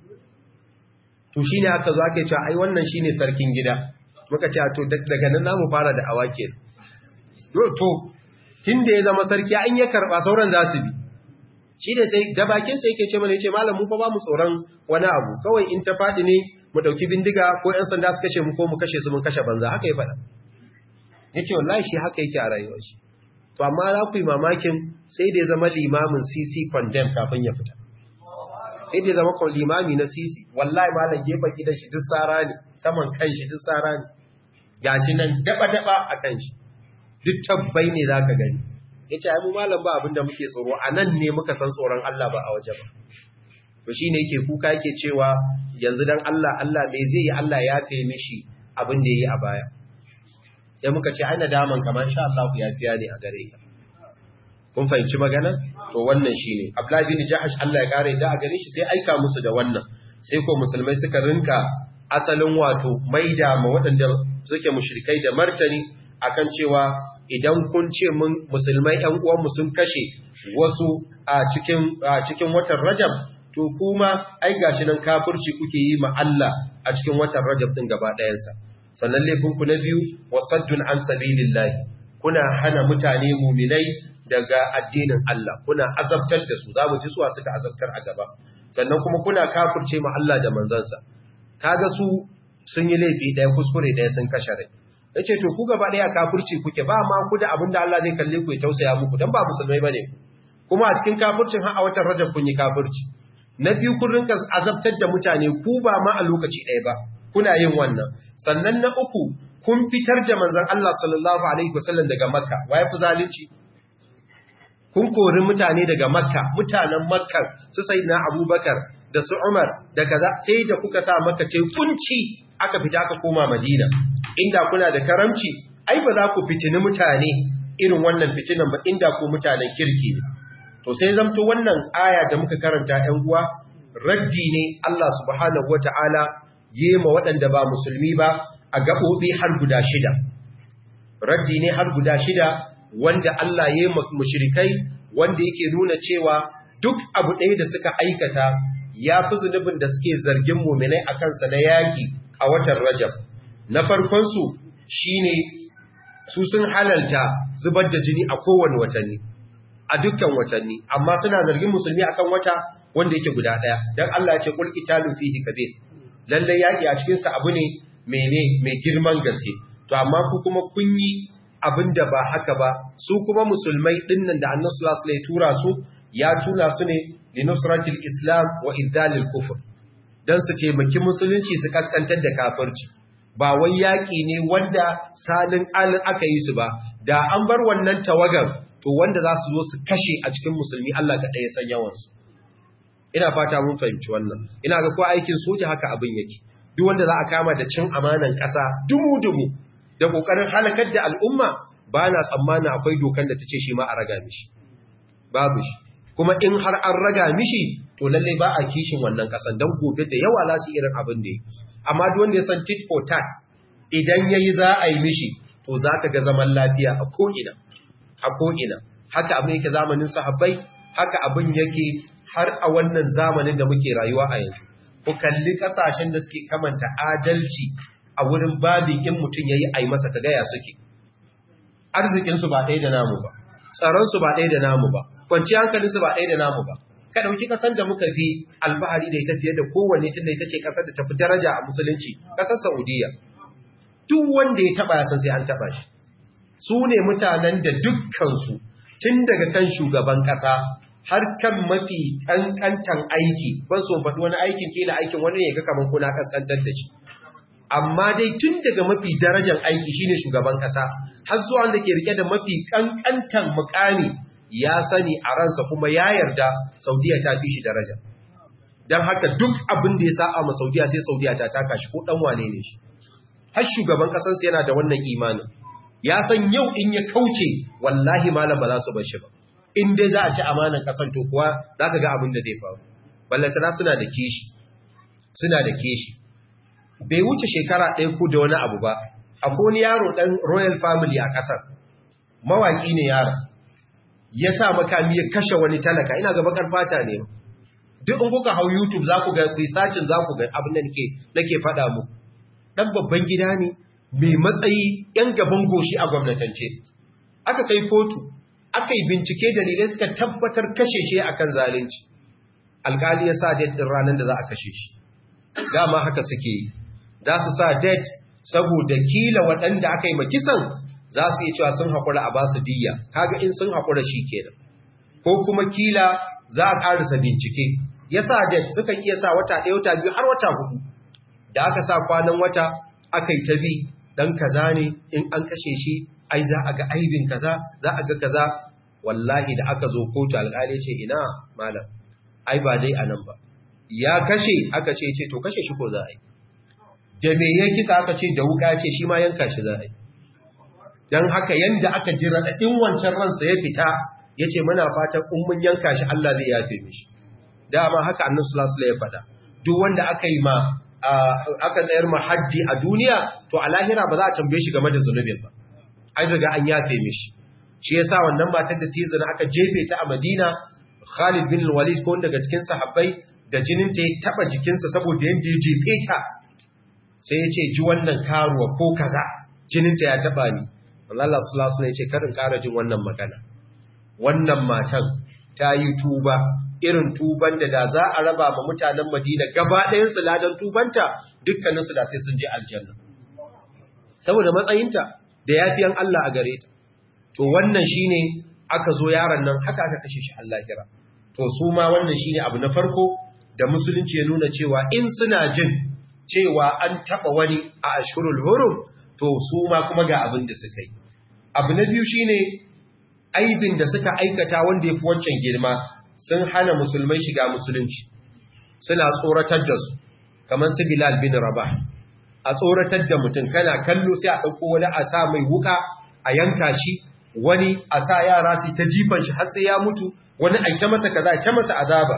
to shi ne aka zo ake cewa ai wannan shi ne sarkin gida muka ce to daga nan namu fara da awake to tun da ya zama sarki an ya karɓa sauran za su bi shi ne sai da bakinsa yake ce mana ya ce malam mu fa ba mu tsoron wani abu kawai in ta faɗi ne mu ɗauki bindiga ko ‘yan sanda su kashe mu ko mu kashe su mun kashe banza haka ya faɗa ya ce wallahi shi haka yake a rayuwar shi to amma za ku yi mamakin sai da ya zama limamin cc condemn kafin ya fita sai dai zama kawai limami na sisi wallahi malam gefen gidan shi duk tsara ne saman kan shi duk tsara ne gashi nan daba-daba a kan shi duk tabbai ne za ka gani ya ce mu malam ba abinda muke tsoro a nan ne muka san tsoron Allah ba a waje ba to shi ne yake kuka yake cewa yanzu dan Allah Allah mai zai yi Allah ya fe mishi abin da ya yi a baya sai muka ce ai nadaman kamar sha Allah ku yafiya ne a gare ka kun fahimci magana to wannan shine Abdullahi bin Jahash Allah ya kare da a gare shi sai aika musu da wannan sai ko musulmai suka rinka asalin wato maida ma waɗanda suke mushrikai da martani akan cewa idan kun ce mun musulmai ƴan uwanmu sun kashe wasu a cikin a cikin watan Rajab to kuma ai gashi nan kafirci kuke yi ma Allah a cikin watan Rajab din gaba ɗayansa sannan laifin ku na biyu wasaddun an sabilillahi kuna hana mutane muminai daga addinin Allah kuna azabtar da su zamu ji suwa suka azabtar a gaba sannan kuma kuna kafirce ma Allah da manzansa kaga su sun yi laifi ɗaya kuskure ɗaya sun kashe rai yace to ku gaba ɗaya kafirci kuke ba ma ku da abinda Allah zai kalle ku ya tausaya muku dan ba musulmai bane ku kuma a cikin kafircin har a watan Rajab kun yi kafirci na biyu kun rinka azabtar da mutane ku ba ma a lokaci ɗaya ba kuna yin wannan sannan na uku kun fitar da manzon Allah sallallahu alaihi wasallam daga Makka waye fi zalunci kun kori mutane daga Makka mutanen Makka su sayyidina Abubakar da su Umar da kaza sai da kuka sa Makka tai kunci aka fita aka koma Madina inda kuna da karamci ai ba za ku fitini mutane irin wannan fitinan ba inda ku mutanen kirki ne to sai zamto wannan aya da muka karanta ‘yan uwa, raddi ne Allah subhanahu wa ta'ala ma waɗanda ba musulmi ba a gaɓoɓi har guda shida. Raddi ne har guda shida wanda Allah ya yi mushrikai wanda yake nuna cewa duk abu ɗaya da suka aikata ya fi zunubin da suke zargin muminai a kansa na yaƙi a watan Rajab. Na farkonsu shi ne su sun halalta zubar da jini a kowane watanni. a dukkan watanni amma suna zargin musulmi akan wata wanda yake guda daya dan Allah ya ce qul qitalu fihi kabir lalle yaki a cikin sa abu ne mene mai girman gaske to amma ku kuma kun yi abinda ba haka ba su kuma musulmai dinnan da Annabi sallallahu alaihi tura su ya tura su ne linusratil islam wa idalil kufr dan su taimaki musulunci su kaskantar da kafirci ba wai yaki ne wanda salin alin aka yi su ba da an bar wannan tawagan to wanda za su zo su kashe a cikin musulmi Allah ka ɗaya san yawansu ina fata mun fahimci wannan ina ga ko aikin soja haka abin yake duk wanda za a kama da cin amanan ƙasa dumu-dumu da ƙoƙarin halakar da al'umma ba na tsammanin akwai dokan da ta ce shi ma a raga mishi babu shi kuma in har an raga mishi to lallai ba a kishin wannan ƙasan don gobe da yawa za su irin abin da ya amma duk wanda ya san tit for tat idan ya yi za a yi mishi to za ka ga zaman lafiya a ko'ina a ko'ina haka abin yake zamanin sahabbai haka abin yake har a wannan zamanin da muke rayuwa a yanzu ku kalli kasashen da suke kamanta adalci a wurin babin in mutum yayi ai masa kaga ya suke arzikin su ba ɗaya da namu ba tsaron su ba ɗaya da namu ba kwanciyar hankalin su ba ɗaya da namu ba ka dauki kasan da muka fi alfahari da ita fiye da kowanne tunda ita ce kasar da tafi daraja a musulunci kasar Saudiya duk wanda ya taba ya san sai an taba shi su ne mutanen da dukkansu tun daga kan shugaban ƙasa har kan mafi ƙanƙantan aiki ban so faɗi wani aikin kila aikin wani ne ga kamar kuna kaskantar da shi amma dai tun daga mafi darajar aiki shine shugaban ƙasa har zuwa wanda ke rike da mafi ƙanƙantan mukami ya sani a ransa kuma ya yarda saudiya ta fi shi daraja don haka duk abin da ya sa'a ma saudiya sai saudiya ta taka shi ko ɗan wane ne shi har shugaban ƙasarsa yana da wannan imanin ya san yau in ya kauce wallahi malam ba za su bar shi ba in dai za a ci amanan kasan to kuwa za ka ga abin da zai faru ballantana suna da kishi suna da kishi bai wuce shekara ɗaya ko da wani abu ba akwai wani yaro ɗan royal family a ƙasar mawaƙi ne yaron ya sa makami ya kashe wani talaka ina ga bakar fata ne duk in kuka hau youtube za ku ga sacin za ku ga abin da nake faɗa muku ɗan babban gida ne mai matsayi ‘yan gaban goshi a gwamnatance. Aka kai kotu, aka yi bincike dalilai suka tabbatar kashe shi a kan zalunci. Alkali ya sa det ɗin ranar da za a kashe shi. Dama haka suke yi, za su sa det saboda kila waɗanda aka yi makisan za su yi cewa sun haƙura a basu diya, kaga in sun haƙura shi kenan. Ko kuma kila za a ƙarisa bincike, ya sa da sukan iya sa wata ɗaya wata biyu har wata hudu da aka sa kwanan wata aka yi ta bi ɗan kaza ne in an kashe shi ai za a ga aibin kaza za a ga kaza wallahi da aka zo kotu alƙali ce ina malam ai ba dai anan ba ya kashe aka ce ce to kashe shi ko za a yi da me ya kisa aka ce da wuka ce shi ma yanka shi za a yi don haka yanda aka ji raɗaɗin wancan ransa ya fita ya ce muna fatan in mun yanka shi Allah zai yafe mishi dama haka annan sulasula ya faɗa duk wanda aka yi ma aka tsayar ma haddi a duniya to a lahira ba za a tambaye shi game da zunubin ba an riga an yafe mishi shi yasa wannan matar da tizina aka jefe ta a Madina Khalid bin Walid ko daga cikin sahabbai da jinin ta ya taba jikinsa saboda yanda ya jefe ta sai ya ce ji wannan karuwa ko kaza jinin ta ya taba ni Allah sallallahu alaihi ce karin ƙara jin wannan magana wannan matan ta yi tuba irin tuban da da za a raba ma mutanen Madina gaba ɗayan su ladan tubanta dukkanin su da sai sun je aljanna saboda matsayinta da yafiyan Allah a gare ta to wannan shine aka zo yaron nan haka aka kashe shi Allah kira to su ma wannan shine abu na farko da musulunci ya nuna cewa in suna jin cewa an taba wani a ashurul hurum to su ma kuma ga abin da suka yi abu na biyu shine aibin da suka aikata wanda ya fi wancan girma sun hana musulmai shiga musulunci suna tsoratar da su kamar su bilal bin rabah a tsoratar da mutum kana kallo sai a ɗauko wani a sa mai wuka a yanka shi wani a sa yara su ta jifan shi har sai ya mutu wani a ta masa kaza ta masa azaba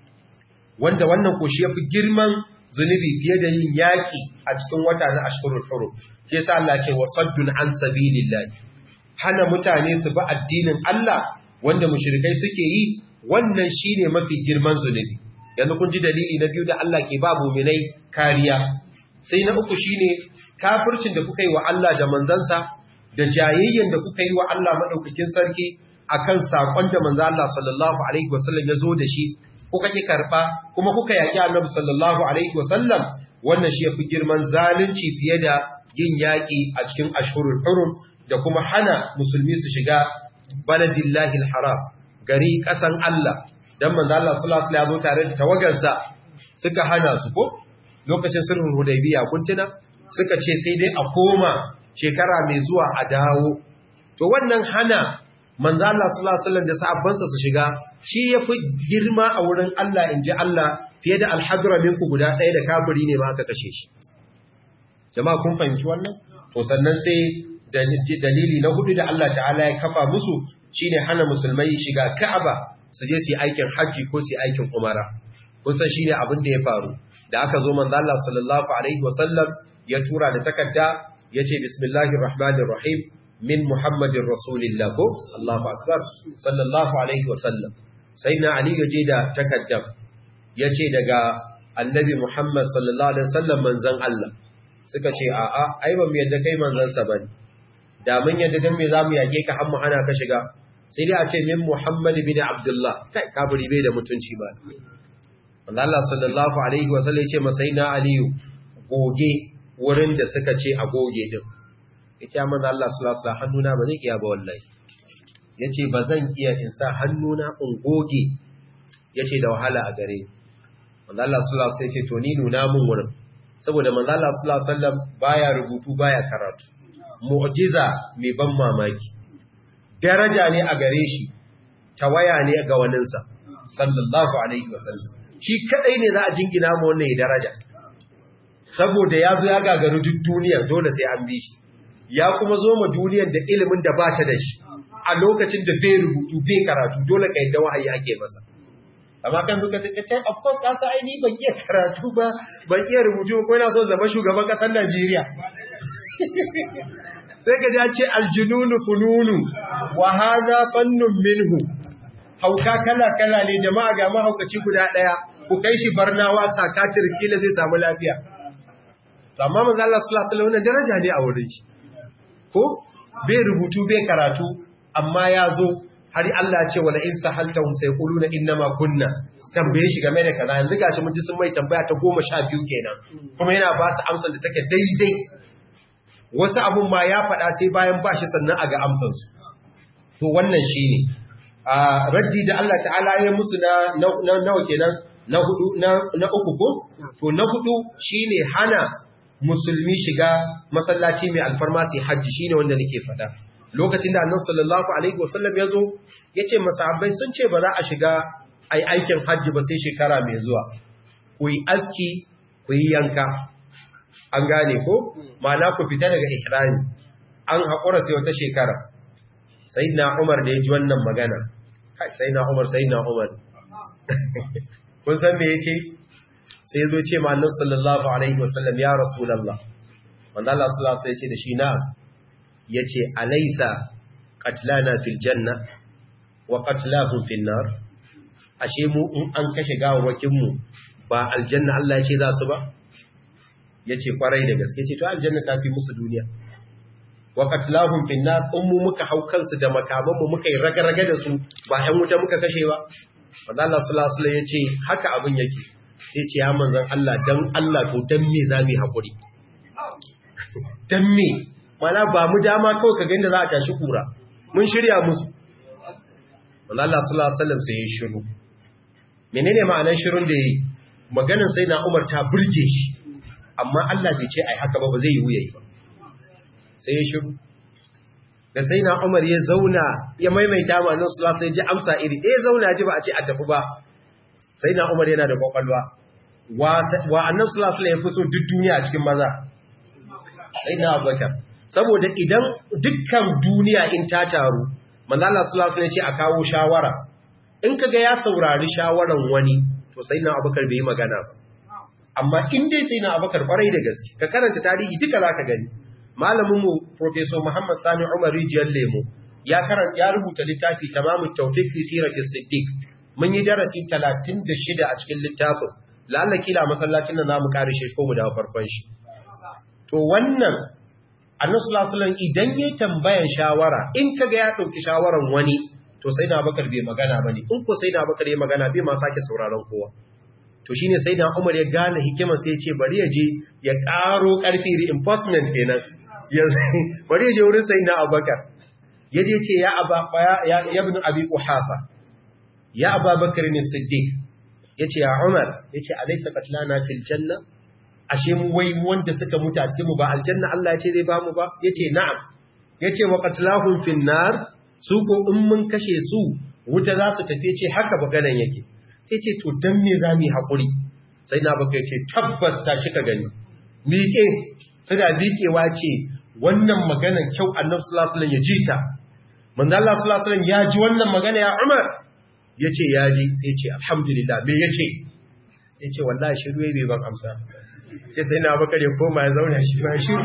wanda wannan ko shi yafi girman zunubi fiye da yin yaki a cikin wata na ashhurul hurum shi yasa Allah ce wasaddun an sabilillah hana mutane su bi addinin Allah wanda mushrikai suke yi wannan shine mafi girman zunubi yanzu kun ji dalili na biyu da Allah ke ba mu'minai kariya sai na uku shine kafircin da kuka yi wa Allah da manzansa da jayayyen da kuka yi wa Allah madaukakin sarki akan sakon da manzo Allah sallallahu alaihi wasallam ya zo da shi kuka ki karba kuma kuka yaki Annabi sallallahu alaihi wasallam wannan shi yafi girman zalunci fiye da yin yaki a cikin ashhurul hurum da kuma hana musulmi su shiga baladillahi alharam gari kasan Allah dan manzo Allah sallallahu alaihi wasallam ya zo tare da tawagarsa suka hana su ko lokacin sulhun hudaybiya kun tuna suka ce sai dai a koma shekara mai zuwa a dawo to wannan hana manzo Allah sallallahu alaihi wasallam da sahabbansa su shiga shi yafi girma a wurin Allah inji Allah fiye da alhadra minku guda ɗaya da kafiri ne ma aka kashe shi jama'a kun fahimci wannan to sannan sai dalili na hudu da Allah ta'ala ya kafa musu shine hana musulmai shiga Ka'aba su je su yi aikin haji ko su yi aikin umara kun san shine abin da ya faru da aka zo manzo Allah sallallahu alaihi wasallam ya tura da takarda yace bismillahir rahmanir rahim min muhammadin rasulillah ko Allahu akbar sallallahu alaihi wasallam sayyidina ali yaje da takaddam yace daga annabi muhammad sallallahu alaihi wasallam manzon Allah suka ce a'a ai ba mu yadda kai manzon sa bane da mun yadda dan me zamu yake ka har mu hana ka shiga sai dai a ce min muhammad bin abdullah kai kafiri bai da mutunci ba Allah sallallahu alaihi wasallam yace masaina aliyu goge wurin da suka ce a goge din ita manzo Allah sallallahu alaihi hannuna ba zai iya ba wallahi yace ba zan iya in sa hannuna in goge yace da wahala a gare manzo Allah sallallahu alaihi wasallam yace to ni nuna mun wurin saboda manzo Allah sallallahu alaihi wasallam baya rubutu baya karatu mu'jiza mai ban mamaki daraja ne a gare shi tawaya ne ga waninsa sallallahu alaihi wasallam shi kadai ne za a jingina mu wannan ya daraja saboda ya zo ya gagaru duk duniyar dole sai an bi shi ya kuma zo ma duniyar da ilimin da ba ta da shi a lokacin da bai rubutu bai karatu dole ka yadda wahayi ake masa amma kan duka ta ce of course kasa ai ni ban iya karatu ba ban iya rubutu ko ina so zama shugaban kasar Najeriya sai ka ja ce aljununu fununu wa hadha fannun minhu hauka kala kala ne jama'a ga mahaukaci guda daya ku kai shi barnawa sakatir kila zai samu lafiya amma manzo Allah sallallahu alaihi wasallam daraja ne a wurin shi ko bai rubutu bai karatu amma ya zo har Allah ya ce wala in sahaltahum sayquluna innama kunna tambaye shi game da kaza yanzu gashi mun ji sun mai tambaya ta 12 kenan kuma yana ba su amsar da take daidai wasu abun ma ya faɗa sai bayan ba shi sannan a ga amsar su to wannan shine a raddi da Allah ta'ala ya musu na nawa kenan na hudu na uku ko to na hudu shine hana musulmi shiga masallaci mai alfarma sai hajji shine wanda nake faɗa lokacin da annabi sallallahu alaihi wasallam yazo yace masahabbai sun ce ba za a shiga ai aikin hajji ba sai shekara mai zuwa ku yi aski ku yi yanka an gane ko ma'ana ku fita daga ihrami an haƙura sai wata shekara sayyidina Umar da ya ji wannan magana kai sayyidina Umar sayyidina Umar kun san me yace sai zo ce ma annabi sallallahu alaihi wasallam ya rasulullah manzo Allah sallallahu alaihi wasallam yace da shi na yace alaysa qatlana fil janna wa qatlahum fil nar ashe mu in an kashe gawawakin mu ba aljanna Allah ya ce za su ba yace kwarai da gaske ce to aljanna ta fi musu duniya wa qatlahum fil nar ummu muka hau kansu da makaman mu muka yi raga-raga da su ba ƴan wuta muka kashe ba manzo Allah sallallahu alaihi wasallam yace haka abin yake sai ce ya manzon Allah dan Allah to dan me zamu hakuri dan me mana ba mu dama kawai ka ganda za a tashi kura mun shirya musu manzo Allah sallallahu alaihi wasallam sai ya shiru menene ma'anar shirun da yayi maganar sai na Umar ta burge shi amma Allah bai ce ai haka ba ba zai yi wuyayi ba sai ya shiru da sai na Umar ya zauna ya maimaita ma nan sallallahu sai ji amsa iri eh zauna ji ba a ce a tafi ba sai na Umar yana da kwakwalwa wa wa annabi sallallahu alaihi wasallam ya fi so duk duniya a cikin maza sai na Abubakar saboda idan dukkan duniya in ta taru manzo Allah sallallahu alaihi wasallam ya ce a kawo shawara in kaga ya saurari shawaran wani to sai na Abubakar bai yi magana ba amma in dai sai na Abubakar kwarai da gaske ka karanta tarihi duka zaka gani malaminmu Profesor Muhammad Sani Umar Rijiyar Lemo ya karanta ya rubuta littafi tamamu tawfiq fi siratis siddiq mun yi darasi 36 a cikin littafin lalla kila masallacin da zamu kare shi ko mu dawo farkon shi to wannan Annabi sallallahu alaihi wasallam idan yayi tambayan shawara in kaga ya dauki shawaran wani to sai na Bakar bai magana bane in ko sai na Bakar ya magana bai ma sake sauraron kowa to shine sai na Umar ya gane hikima sai ya ce bari ya je ya karo karfi reinforcement kenan bari je wurin sai na abubakar ya je ce ya ibn abi uhafa ya abubakar ne siddiq ya ce ya umar ya ce alaisa katlana fil janna ashe mu wai wanda suka mutu a cikin mu ba aljanna Allah ya ce zai ba mu ba ya ce na'am ya ce wa katlahum fil nar su ko in mun kashe su wuta za su tafi ce haka maganan yake sai ce to dan me za mu yi hakuri sai na baka ya ce tabbas ta shi ka gani miƙe suna miƙewa ce wannan maganar kyau annabi sallallahu alaihi wasallam ya ji ta manzo Allah sallallahu alaihi wasallam ya ji wannan magana ya Umar yace ya ji sai ce alhamdulillah me yace sai ce wallahi shiru yayi bai ban amsa sai sai na bakare koma ya zauna shi ba shiru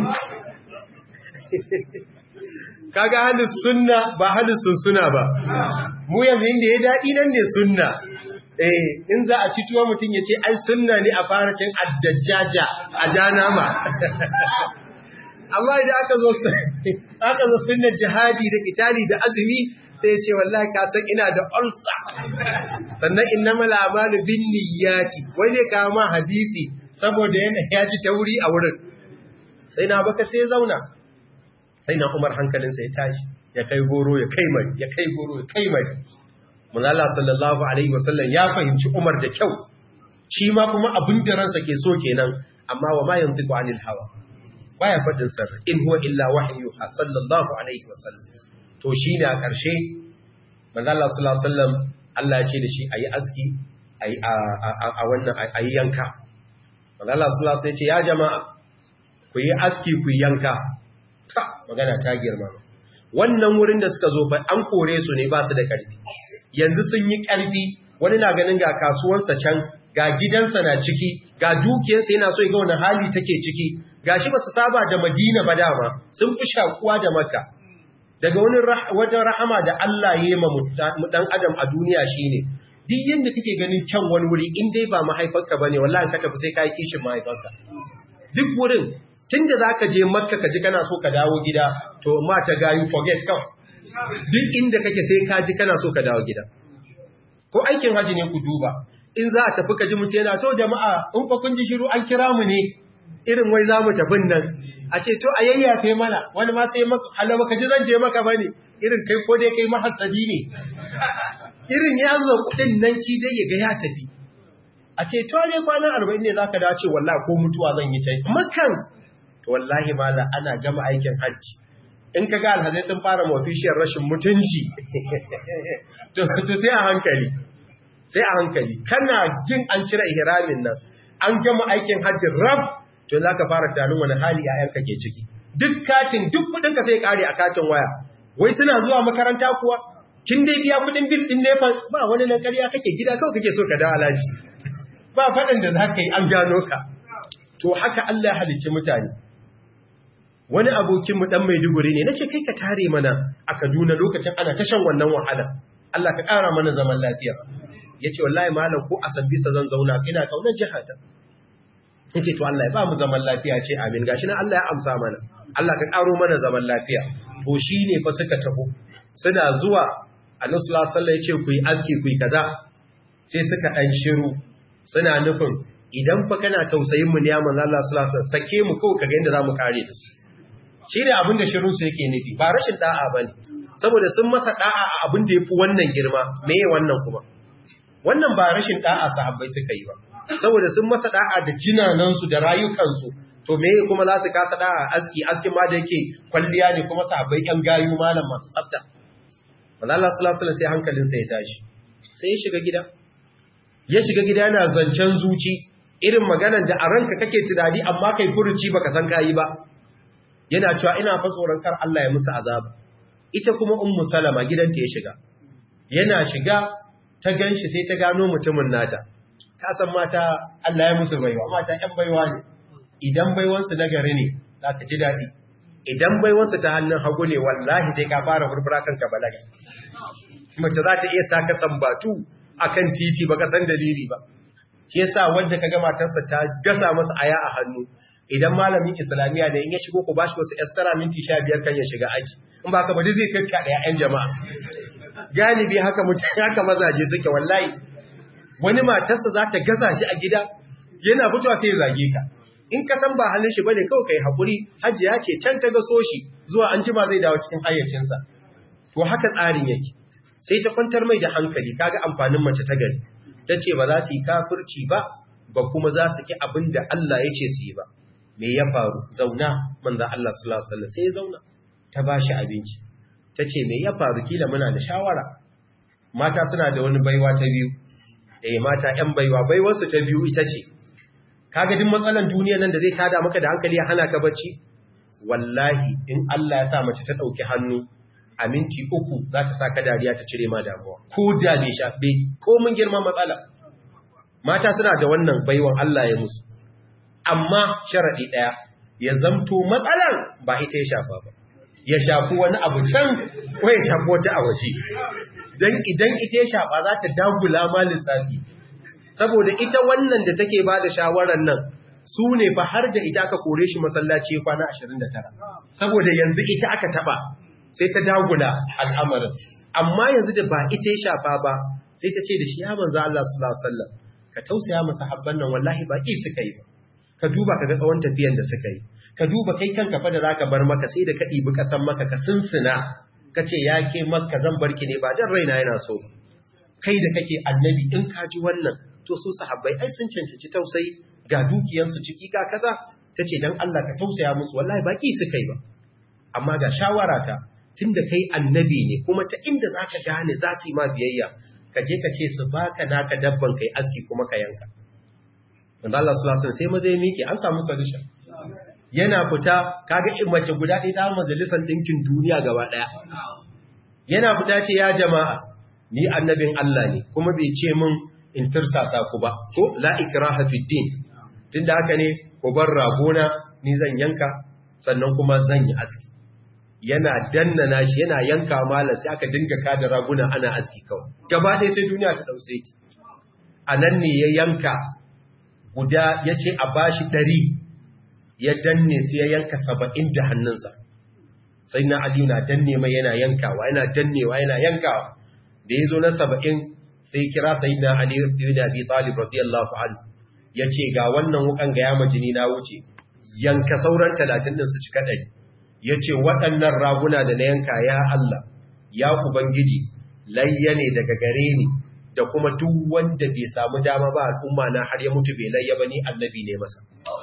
kaga halin sunna ba halin sunsuna ba mu yanzu inda ya dadi nan ne sunna eh in za a ci tuwa mutum ya ce ai sunna ne a fara cin addajjaja a janama amma idan aka zo aka zo sunnar jihadi da kitali da azumi sai ya ce wallahi ka san ina da ulsa sannan innamal a'malu binniyati wai ne kawo ma hadisi saboda yana ya ji tauri a wurin sai na baka sai ya zauna sai na Umar hankalinsa ya tashi ya kai goro ya kai mai ya kai goro ya kai mai Manzala sallallahu Alaihi wasallam ya fahimci Umar da kyau, shi ma kuma abin da ransa ke so kenan, amma wa mayan ziku anil hawa, baya faɗin sar, in huwa illa wahayu ha sallallahu Alaihi wasallam. To shi ne a ƙarshe, Manzala sallallahu Alaihi wasallam Allah ce da shi a yi aski a wannan a yi yanka. Manzala sallallahu Alaihi ce, ya jama'a, ku yi aski ku yi yanka. Ta, magana ta girma. Wannan wurin da suka zo ba an kore su ne ba su da ƙarfi. yanzu sun yi ƙarfi wani na ganin ga kasuwansa can ga gidansa na ciki ga dukiyarsa yana so ga wani hali take ciki ga shi ba su saba da madina ba dama sun fi shakuwa da makka daga wani wajen rahama da Allah ya yi ma dan adam a duniya shine duk yanda kake ganin kyan wani wuri in dai ba mahaifarka bane wallahi ka tafi sai ka yi kishin mahaifarka duk wurin tunda zaka je makka ka ji kana so ka dawo gida to ma ta gayu forget kawai duk inda kake sai ka ji kana so ka dawo gida ko aikin haji ne ku duba in za a tafi ka ji mutu yana to jama'a in fa kun ji shiru an kira mu ne irin wai za mu tafin nan a ce to a yayyafe mana wani ma sai maka halama ka ji zan je maka bane irin kai ko dai kai mahasadi ne irin ya zo kudin nan ci dai ya ga ya tafi a ce to ne kwana arba'in ne za ka dace wallahi ko mutuwa zan yi can makan to wallahi mala ana gama aikin hajji in ka ga alhazai sun fara mafishiyar rashin mutunci to sai a hankali sai a hankali kana jin an cire ihramin nan an gama aikin hajji rab to za ka fara tunanin wani hali ‘ya'yanka ke ciki duk katin duk kudinka sai kare a katin waya wai suna zuwa makaranta kuwa kin dai biya kudin bil din nefa ba wani nan ƙarya kake gida kawai kake so ka da alaji ba faɗin da za ka yi an gano ka to haka Allah ya halicci mutane wani abokinmu ɗan maiduguri ne na ce kai ka tare mana a kaduna lokacin ana tashan wannan wahala Allah ka ƙara mana zaman lafiya ya ce wallahi malam ko a sambisa zan zauna ina ƙaunar jihata ya ce to Allah ya ba mu zaman lafiya ce amin gashi na Allah ya amsa mana Allah ka ƙaro mana zaman lafiya to shi ne fa suka taho suna zuwa annabi sallallahu alaihi ya ce ku yi aski ku yi kaza sai suka ɗan shiru suna nufin idan fa kana tausayin mu ne ya manzo Allah sallallahu alaihi sake mu kawai kaga inda zamu kare da su shi ne abin da shirin su yake nufi ba rashin da'a bane saboda sun masa da'a a abin da yafi wannan girma meye wannan kuma wannan ba rashin da'a sahabbai suka yi ba saboda sun masa da'a da jinanan su da rayukan su to meye kuma za su kasa da'a aski askin ma da yake kwalliya ne kuma sahabbai yan gayu malam masu tsafta manzo Allah sallallahu alaihi sai hankalinsa ya tashi sai ya shiga gida ya shiga gida yana zancen zuci irin maganar da a ranka kake tunani amma kai furuci baka san kayi ba yana cewa ina fa tsoron kar Allah ya musu azaba ita kuma ummu salama gidanta ya shiga yana shiga ta ganshi sai ta gano mutumin nata ka san mata Allah ya musu baiwa mata ƴan baiwa ne idan baiwansu na gari ne za ka ji daɗi idan baiwansu ta hannun hagu ne wallahi sai ka fara furfura kanka balaga mace za ta iya saka sambatu akan titi baka san dalili ba shi yasa wanda kaga matarsa ta gasa masa aya a hannu idan malamin islamiya ne in ya shigo ku bashi wasu estara minti 15 kan ya shiga aji in ba ka ba zai kakka da ƴaƴan jama'a galibi haka mutum haka mazaje suke wallahi wani matarsa za ta gasa shi a gida yana fitowa sai ya zage ka in ka san ba halin shi bane kawai kai hakuri hajiya ce can ta gaso shi zuwa an jima zai dawo cikin hayyacinsa to haka tsarin yake sai ta kwantar mai da hankali kaga amfanin mace ta gari ta ce ba za su yi kafirci ba ba kuma za su ki abin da Allah ya ce su yi ba me ya faru zauna manzo Allah sallallahu alaihi wasallam sai ya zauna ta bashi abinci ta ce me ya faru kila muna da shawara mata suna da wani baiwa ta biyu eh mata ƴan baiwa baiwarsu ta biyu ita ce kaga duk matsalan duniya nan da zai tada maka da hankali ya hana ka bacci wallahi in Allah ya sa mace ta dauki hannu a minti uku za ta saka dariya ta cire ma damuwa ko da bai shafe ko mun girma matsala mata suna da wannan baiwan Allah ya musu amma sharadi daya ya zamto matsalan ba ita ya shafa ba ya shafi wani abu can ko ya shafi wata a waje dan idan ita ya shafa za ta dagula ma lissafi saboda ita wannan da take ba da shawarar nan su ne fa har da ita aka kore shi masallaci kwana 29 saboda yanzu ita aka taba sai ta dagula al'amarin amma yanzu da ba ita ya shafa ba sai ta ce da shi ya manzo Allah sallallahu alaihi wasallam ka tausaya masa habban nan wallahi ba ki suka yi ba ka duba ka ga tsawon tafiyan da suka yi ka duba kai kanka fa da zaka bar maka sai da ka ɗibi kasan maka ka sunsuna ka ce ya ke maka zan barki ne ba dan raina yana so kai da kake annabi in ka ji wannan to su sahabbai ai sun cancanci tausayi ga dukiyansu ciki ga kaza tace dan Allah ka tausaya musu wallahi baki su kai ba amma ga shawara ta tunda kai annabi ne kuma ta inda zaka gane za su yi ma biyayya ka je ka ce su baka naka dabban kai aski kuma ka yanka manzo Allah sallallahu alaihi wasallam sai maza ya miƙe an samu solution yana fita kaga mace guda ɗaya ta majalisar ɗinkin duniya gaba ɗaya yana fita ce ya jama'a ni annabin Allah ne kuma bai ce min in tirsasa ku ba ko la ikraha fi din tunda haka ne ku bar ragona ni zan yanka sannan kuma zan yi aski yana dannana shi yana yanka mala sai aka dinga kada raguna ana aski kawai gaba ɗaya sai duniya ta dauke ki anan ne ya yanka guda yace a bashi ɗari ya danne sai ya yanka saba'in da hannunsa sai na aliyu na danne mai yana yankawa yana dannewa yana yankawa da ya zo na saba'in sai kira sayyidina Ali ibn Abi Talib radiyallahu anhu yace ga wannan wukan ga yama jini na wuce yanka sauran 30 din su cika dari yace waɗannan raguna da na yanka ya Allah ya ubangiji layya ne daga gare ni da kuma duk wanda bai samu dama ba al'umma na har ya mutu bai layya ba ni annabi ne masa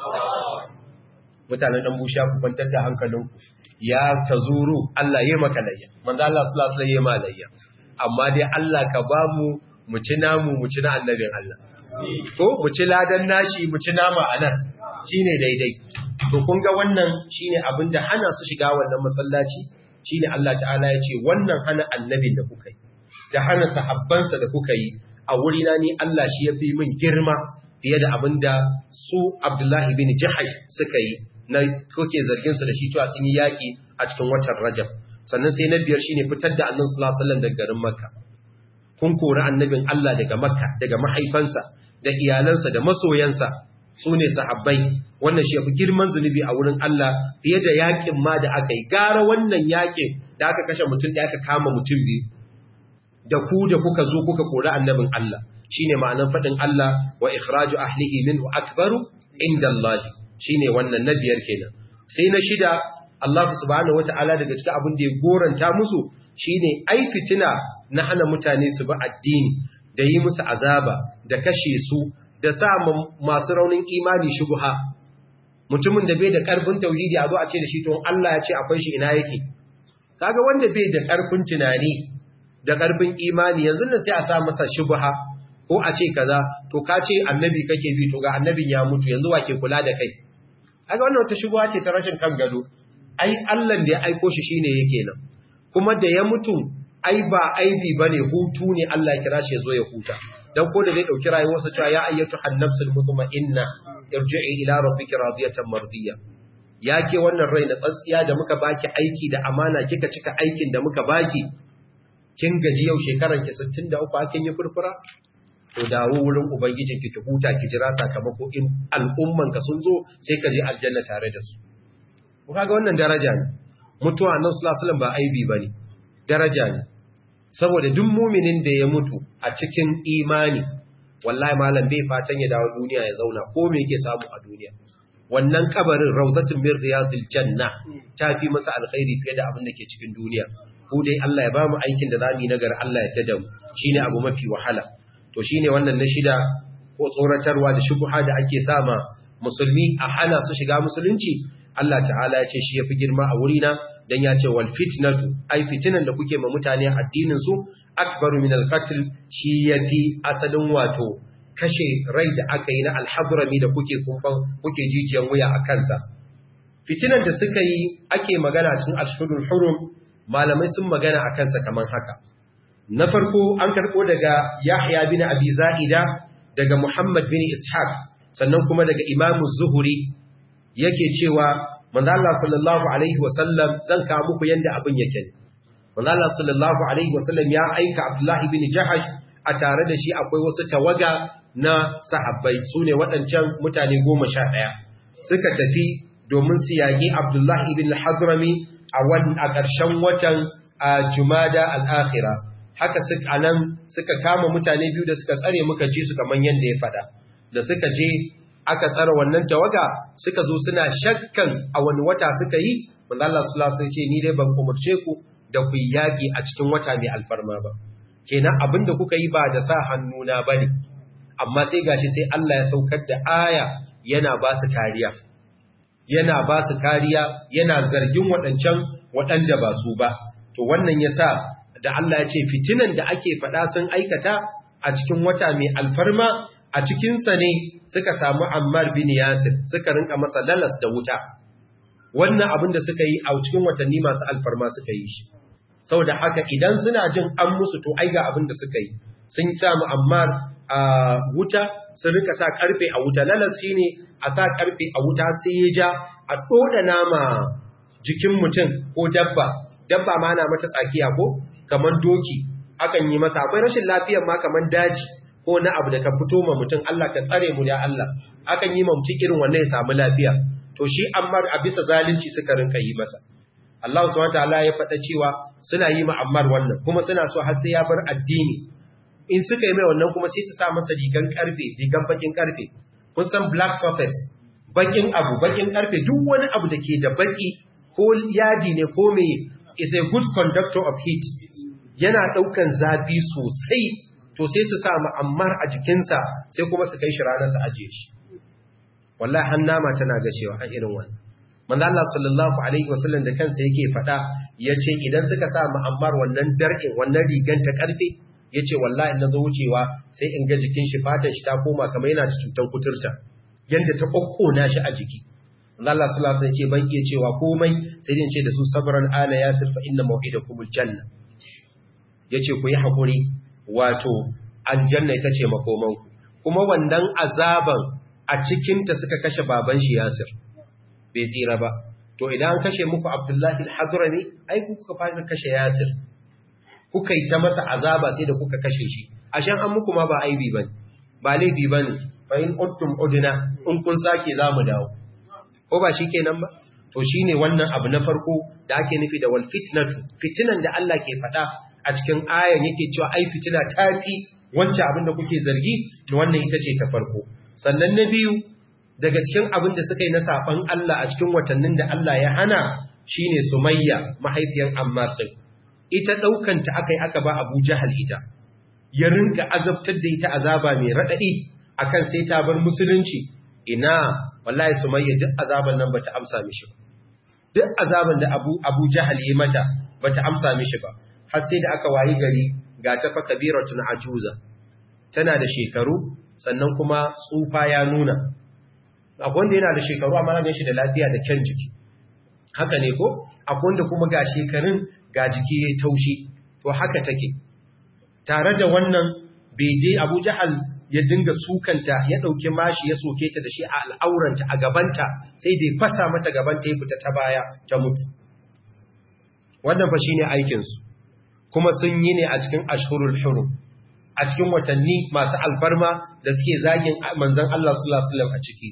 mutanen dan busha ku kwantar da hankalinku ya tazuru Allah ya maka layya manzo Allah sallallahu alaihi wasallam ya layya amma dai Allah ka ba mu mu ci namu mu ci na annabin Allah ko mu ci ladan nashi mu ci nama anan shine daidai to kun ga wannan shine abinda hana su shiga wannan masallaci shine Allah ta'ala ya ce wannan hana annabin da kuka yi da hana sahabbansa da kuka yi a wurina ni Allah shi ya fi min girma fiye da abinda su Abdullahi bin Jahash suka yi na kuke zargin su da shi cewa sun yi yaki a cikin watan Rajab sannan sai na biyar shine fitar da Annabi sallallahu alaihi wasallam daga garin Makka kun kori annabin Allah daga Makka daga mahaifansa da iyalansa da masoyansa su ne sahabbai wannan shi ya fi girman zunubi a wurin Allah fiye da yakin ma da aka yi gara wannan yakin da aka kashe mutum da aka kama mutum biyu da ku da kuka zo kuka kori annabin Allah shine ma'anar faɗin Allah wa ikhraju ahlihi minhu akbaru inda Allah shine wannan na biyar kenan sai na shida Allah subhanahu wata'ala daga cikin abin da ya goranta musu shine ai fitina na hana mutane su bi addini da yi musu azaba da kashe su da sa masu raunin imani shubuha mutumin da bai da karfin tauhidi a zo a ce da shi to Allah ya ce akwai shi ina yake kaga wanda bai da karfin tunani da karfin imani yanzu nan sai a sa masa shubuha ko a ce kaza to ka ce annabi kake bi to ga annabin ya mutu yanzu wa ke kula da kai kaga wannan wata shubuha ce ta rashin kan gado ai Allah da ya aiko shi shine yake nan kuma da ya mutu ai ba aibi bane hutu ne Allah ya kira shi ya zo ya huta dan ko da zai dauki rayuwarsa cewa ya ayyatu an-nafsul mutma'inna irji'i ila rabbika radiyatan mardiya yake wannan rai na tsatsiya da muka baki aiki da amana kika cika aikin da muka baki kin gaji yau shekaran ki 63 akin yi furfura to dawo wurin ubangijin ki ki huta ki jira sakamako in al'umman ka sun zo sai ka je aljanna tare da su ku kaga wannan daraja ne mutuwa annabi sallallahu alaihi wasallam ba aibi bane daraja ne saboda duk muminin da ya mutu a cikin imani wallahi malam bai fatan ya dawo duniya ya zauna ko me yake samu a duniya wannan kabarin rawdatun min riyadil janna ta fi masa alkhairi fiye da abin da ke cikin duniya ko dai Allah ya ba mu aikin da zamu yi nagari Allah ya tada mu shine abu mafi wahala to shine wannan na shida ko tsoratarwa da shubha da ake sama musulmi a hana su shiga musulunci Allah ta'ala ya ce shi yafi girma a wurina dan ya ce wal fitnatu ai fitinan da kuke ma mutane addinin su akbaru min al-qatl shi yafi asalin wato kashe rai da aka yi na al-hadrami da kuke kumfan kuke jijiyan wuya a kansa fitinan da suka yi ake magana cikin ashhurul hurum malamai sun magana a kansa kaman haka na farko an karbo daga Yahya bin Abi Za'ida daga Muhammad bin Ishaq sannan kuma daga Imam Zuhri yake cewa manzo Allah sallallahu alaihi wasallam zan ka muku yanda abin yake manzo Allah sallallahu alaihi wasallam ya aika Abdullah ibn Jahash a tare da shi akwai wasu tawaga na sahabbai sune waɗancan mutane 11 suka tafi domin su yaki Abdullah ibn al-Hadrami a wannan a ƙarshen watan Jumada al-Akhira haka suka anan suka kama mutane biyu da suka tsare muka ji su kaman yanda ya fada da suka je aka tsara wannan tawaga suka zo suna shakkan a wani wata suka yi manzo Allah sallallahu alaihi ce ni dai ban umurce ku da ku yaki a cikin wata mai alfarma ba kenan abinda kuka yi ba da sa hannuna bane amma sai gashi sai Allah ya saukar da aya yana ba su kariya yana ba su kariya yana zargin waɗancan waɗanda ba su ba to wannan yasa da Allah ya ce fitinan da ake faɗa sun aikata a cikin wata mai alfarma a cikinsa ne suka samu Ammar bin Yasir suka rinka masa lalas da wuta wannan abin da suka yi a cikin watanni masu alfarma suka yi shi saboda haka idan suna jin an musu to ai ga abin da suka yi sun samu Ammar a wuta sun rinka sa karfe a wuta lalas shine a sa karfe a wuta sai ya ja a doda nama jikin mutum ko dabba dabba ma na mata tsakiya ko kaman doki akan yi masa akwai rashin lafiyar ma kaman daji ko na abu da ka fito ma mutum Allah ka tsare mu ya Allah akan yi ma mutum irin wannan ya samu lafiya to shi Ammar a bisa zalunci suka rinka yi masa Allah subhanahu wataala ya faɗa cewa suna yi ma Ammar wannan kuma suna so har sai ya bar addini in suka yi mai wannan kuma sai su sa masa rigan karfe rigan bakin karfe kun san black surface bakin abu bakin karfe duk wani abu da ke da baki ko yadi ne ko me is a good conductor of heat yana daukan zafi sosai to sai su sa ma'ammar a jikinsa sai kuma su kai shi ranar su ajiye shi wallahi hannama tana gashewa a irin wannan manzo Allah sallallahu alaihi wasallam da kansa yake faɗa yace idan suka sa ma'ammar wannan dar'in wannan rigan ta karfe yace wallahi na zo wucewa sai in ga jikin shi fatan shi ta koma kamar yana da cutar kuturta yanda ta kokkona shi a jiki Allah sallallahu alaihi wasallam yace ban iya cewa komai sai dai ce da su sabran ala yasir fa inna maw'idakumul janna yace ku yi hakuri wato aljanna ita ce makomanku kuma wannan azaban a cikinta suka kashe baban shi Yasir bai tsira ba to idan an kashe muku Abdullahi al-Hadrami ai ku kuka fara kashe Yasir kuka yi ta masa azaba sai da kuka kashe shi ashan an muku ma ba aibi bane ba laifi bane fa in uttum udna in kun sake zamu dawo ko ba shikenan ba to shine wannan abu na farko da ake nufi da wal fitnatu fitinan da Allah ke faɗa a cikin ayan yake cewa ai fitina tafi wancan abin da kuke zargi to wannan ita ce ta farko sannan na biyu daga cikin abin da suka yi na saban Allah a cikin watannin da Allah ya hana shine Sumayya mahaifiyar Ammar din ita daukan ta akai aka ba Abu Jahal ita ya rinka azabtar da ita azaba mai radadi akan sai ta bar musulunci ina wallahi Sumayya duk azaban nan bata amsa mishi ba duk azaban da Abu Abu Jahal yi mata bata amsa mishi ba har sai da aka wayi gari ga ta fa kabiratun ajuza tana da shekaru sannan kuma tsufa ya nuna akwai wanda yana da shekaru amma na shi da lafiya da kyan jiki haka ne ko akwai wanda kuma ga shekarun ga jiki ya taushi to haka take tare da wannan bege Abu Jahal ya dinga sukanta ya dauke mashi ya soke ta da shi a al'auranta a gabanta sai dai fasa mata gabanta ya fita ta baya ta mutu wannan fa shine aikin su kuma sun yi ne a cikin ashhurul hurum a cikin watanni masu alfarma da suke zagin manzan Allah sallallahu Alaihi a ciki.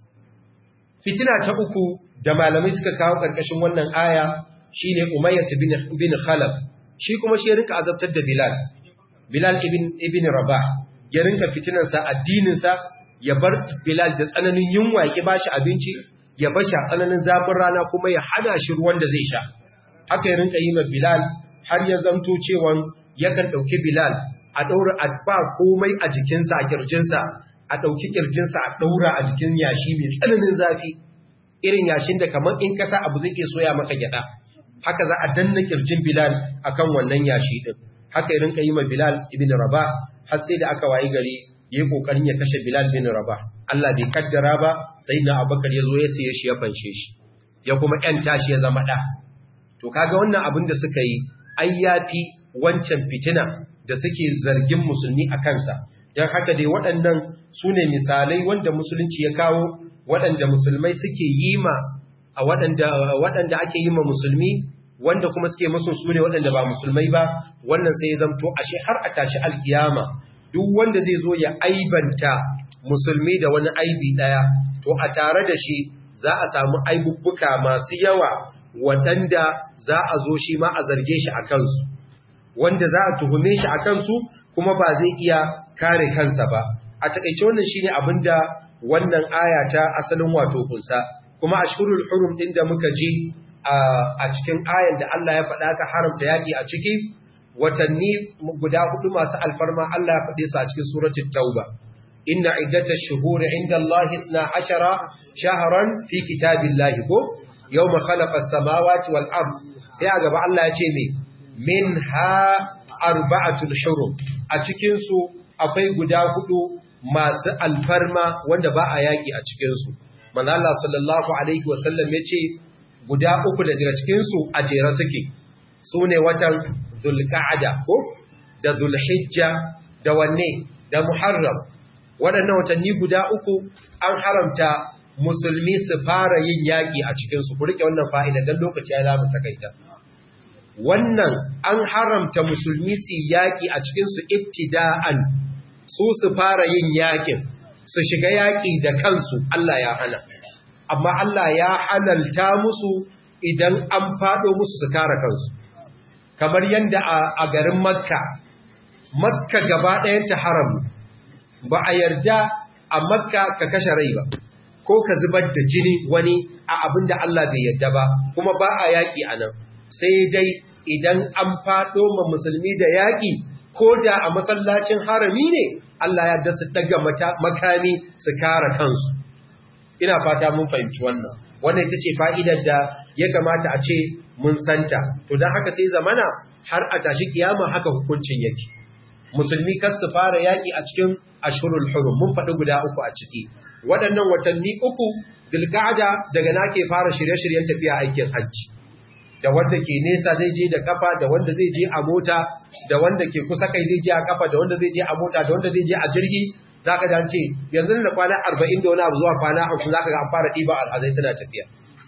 Fitina ta uku da malamai suka kawo ƙarƙashin wannan aya shi ne Umayyat bin Khalaf, shi kuma shi rinka azabtar da Bilal, Bilal ibn Rabah, ya rinka fitinansa addininsa ya bar Bilal da tsananin yunwa ya ba shi abinci, ya bar shi a tsananin zafin rana kuma ya hana shi ruwan da zai sha. Haka ya rinka yi ma Bilal har ya zamto cewa yakan ɗauki Bilal a ɗaura a ba komai a jikinsa a ƙirjinsa a ɗauki ƙirjinsa a ɗaura a jikin yashi mai tsananin zafi irin yashin da kamar in kasa abu zai iya soya maka gyaɗa haka za a danna ƙirjin bilal a kan wannan yashi ɗin haka irin ka yi ma bilal ibn raba har sai da aka wayi gari ya yi ƙoƙarin ya kashe bilal bin raba allah bai kaddara ba sai na abubakar ya zo ya siye shi ya fanshe shi ya kuma ‘yan tashi ya zama ɗa to kaga wannan abin da suka yi ai ya fi wancan fitina da suke zargin musulmi a kansa don haka dai waɗannan su ne misalai wanda musulunci ya kawo waɗanda musulmai suke yi ma a waɗanda ake yi ma musulmi wanda kuma suke masu su ne waɗanda ba musulmai ba wannan sai ya zamto ashe har a tashi alkiyama duk wanda zai zo ya aibanta musulmi da wani aibi ɗaya to a tare da shi za a samu aibubbuka masu yawa waɗanda za a zo shi ma a zarge shi a kansu wanda za a tuhume shi a kansu kuma ba zai iya kare kansa ba a takaice wannan shine abinda wannan aya ta asalin wato kunsa kuma ashhurul hurum din da muka ji a cikin ayan da Allah ya faɗa ka haramta yaki a ciki watanni guda hudu masu alfarma Allah ya faɗe su a cikin suratul tauba inna iddatash shuhuri inda Allah 12 shahran fi kitabillahi ko yawma khalaqa as-samawati wal ard sai a gaba Allah ya ce me min ha arba'atul hurum a cikinsu akwai guda hudu masu alfarma wanda ba a yaƙi a cikinsu manzo Allah sallallahu alaihi wasallam yace guda uku daga cikinsu a jere suke sune watan zulqa'ada ko da zulhijja da wanne da muharram waɗannan watanni guda uku an haramta musulmi su fara yin yaƙi a cikinsu ku rike wannan fa'ida don lokaci ya zamu takaita wannan an haramta musulmi su yaƙi a cikinsu ibtida'an su su fara yin yaƙin su shiga yaƙi da kansu Allah ya hana amma Allah ya halalta musu idan an faɗo musu su kare kansu kamar yadda a garin makka makka gaba ɗayanta haram ba a yarda a makka ka kashe rai ba ko ka zubar da jini wani a abin da Allah bai yarda ba kuma ba a yaƙi a nan sai dai idan an faɗo ma musulmi da yaƙi ko da a masallacin harami ne Allah ya da su daga makami su kare kansu ina fata mun fahimci wannan wannan ita ce fa'idar da ya kamata a ce mun santa to don haka sai zamana har a tashi kiyama haka hukuncin yake musulmi kar su fara yaƙi a cikin ashurul hurum mun faɗi guda uku a ciki waɗannan watanni uku dilkada daga na ke fara shirye-shiryen tafiya aikin hajji da wanda ke nesa zai je da kafa da wanda zai je a mota da wanda ke kusa kai zai je a kafa da wanda zai je a mota da wanda zai je a jirgi za ka dace yanzu da kwana arba'in da wani abu zuwa kwana hamsin za ka ga an fara ɗiba alhazai suna tafiya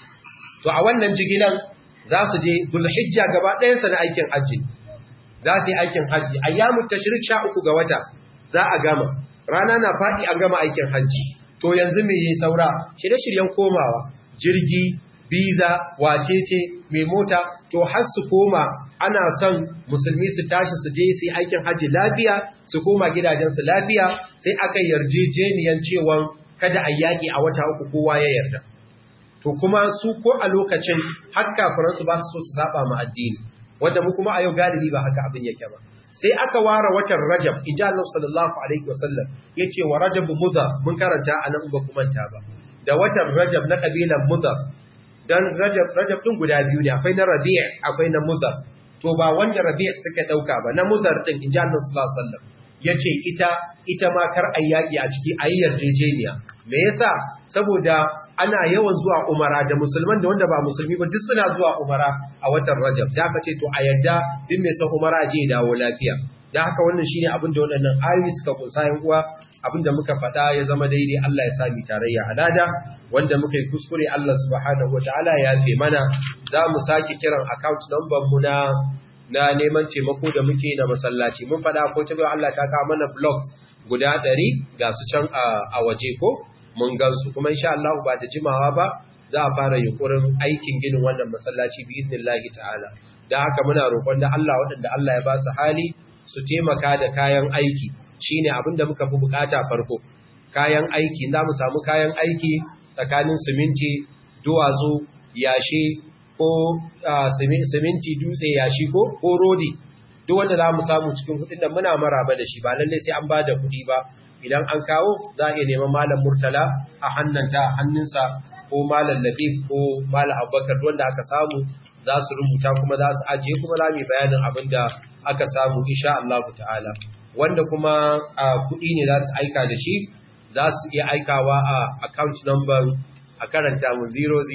to a wannan jigilan za su je zulhijja gaba ɗayansa na aikin hajji za su yi aikin hajji ayyamun tashrik sha uku ga wata za a gama rana na faɗi an gama aikin hajji to yanzu me yi saura shirye-shiryen komawa jirgi biza wacece mai mota to har su koma ana son musulmi su tashi su je su yi aikin hajji lafiya su koma gidajensu lafiya sai aka yarjejeniyan cewa kada a yaƙi a wata uku kowa ya yarda to kuma su ko a lokacin har kafiransu ba su so su saba ma addini wanda mu kuma a yau galibi ba haka abin yake ba sai aka ware watan Rajab inja Allah sallallahu alaihi wasallam yace wa Rajab mudhar mun karanta anan ba kuma ta ba da watan Rajab na kabilan mudhar dan Rajab Rajab din guda biyu ne akwai na Rabi' akwai na mudhar to ba wanda Rabi' suka dauka ba na mudhar din inja Allah sallallahu alaihi wasallam yace ita ita ma kar ayyaki a ciki ayi yarjejeniya me yasa saboda ana yawan zuwa umara da musulman da wanda ba musulmi ba duk suna zuwa umara a watan Rajab sai aka ce to a yadda din mai son umara je dawo lafiya dan haka wannan shine abin da waɗannan ayoyi suka kunsa yan uwa abin da muka faɗa ya zama daidai Allah ya sami tarayya alada wanda muka yi kuskure Allah subhanahu wataala ya yafe mana za mu sake kiran account number mu na na neman taimako da muke na masallaci mun faɗa ko ta Allah ta kawo mana blogs guda ɗari ga su can a waje ko mun gansu kuma insha Allah ba da jimawa ba za a fara yunkurin aikin ginin wannan masallaci bi idnillahi ta'ala dan haka muna roƙon da Allah waɗanda Allah ya ba su hali su taimaka da kayan aiki shine abin da muka fi bukata farko kayan aiki za mu samu kayan aiki tsakanin siminti duwatsu yashi ko siminti dutse yashi ko ko rodi duk wanda za mu samu cikin kuɗin da muna maraba da shi ba lallai sai an ba da kuɗi ba idan an kawo za a iya neman malam murtala a hannanta hannunsa ko malam labib ko malam abubakar wanda aka samu za su rubuta kuma za su ajiye kuma za mu bayanin abin da aka samu insha Allah ta'ala wanda kuma a kuɗi ne za su aika da shi za su iya aikawa a account number a karanta mu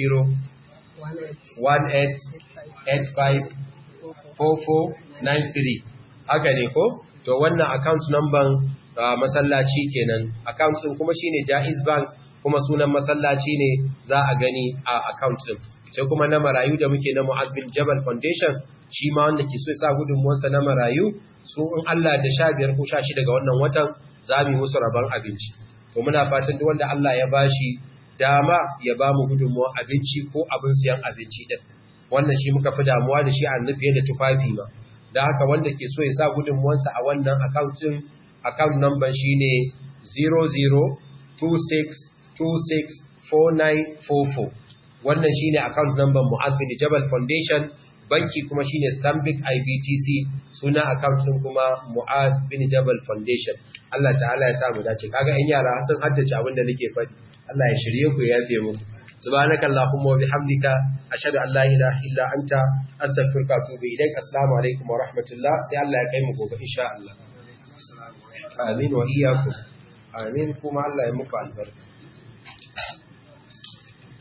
0018854493 haka ne ko to wannan account number Uh, masallaci kenan account din kuma shine Jaiz Bank kuma sunan masallaci ne za a gani a account din sai kuma na marayu da muke na Mu'adh bin Jabal Foundation shi ma wanda ke so ya sa gudunmuwarsa na marayu su in Allah da 15 ko 16 daga wannan watan za mu yi musu rabon abinci to muna fatan duk wanda Allah ya bashi dama ya ba mu gudunmuwar abinci ko abin siyan abinci din wannan shi muka fi damuwa da shi a nufiye da tufafi ma da haka wanda ke so ya sa gudunmuwarsa a wannan account din account number shine 0026264944 wannan shine account number Mu'adh bin Jabal Foundation banki kuma shine Stanbic IBTC suna account din kuma Mu'adh bin Jabal Foundation Allah ta'ala ya sa mu dace kaga ɗan yara sun haddace abin da nake faɗi Allah ya shirye ku ya yafe muku subhanaka allahumma wa bihamdika ashhadu an la ilaha illa anta astaghfiruka wa atubu ilaik assalamu alaikum wa rahmatullah sai Allah ya kai mu gobe insha Allah amin wa iyyakum amin kuma Allah ya muku albarka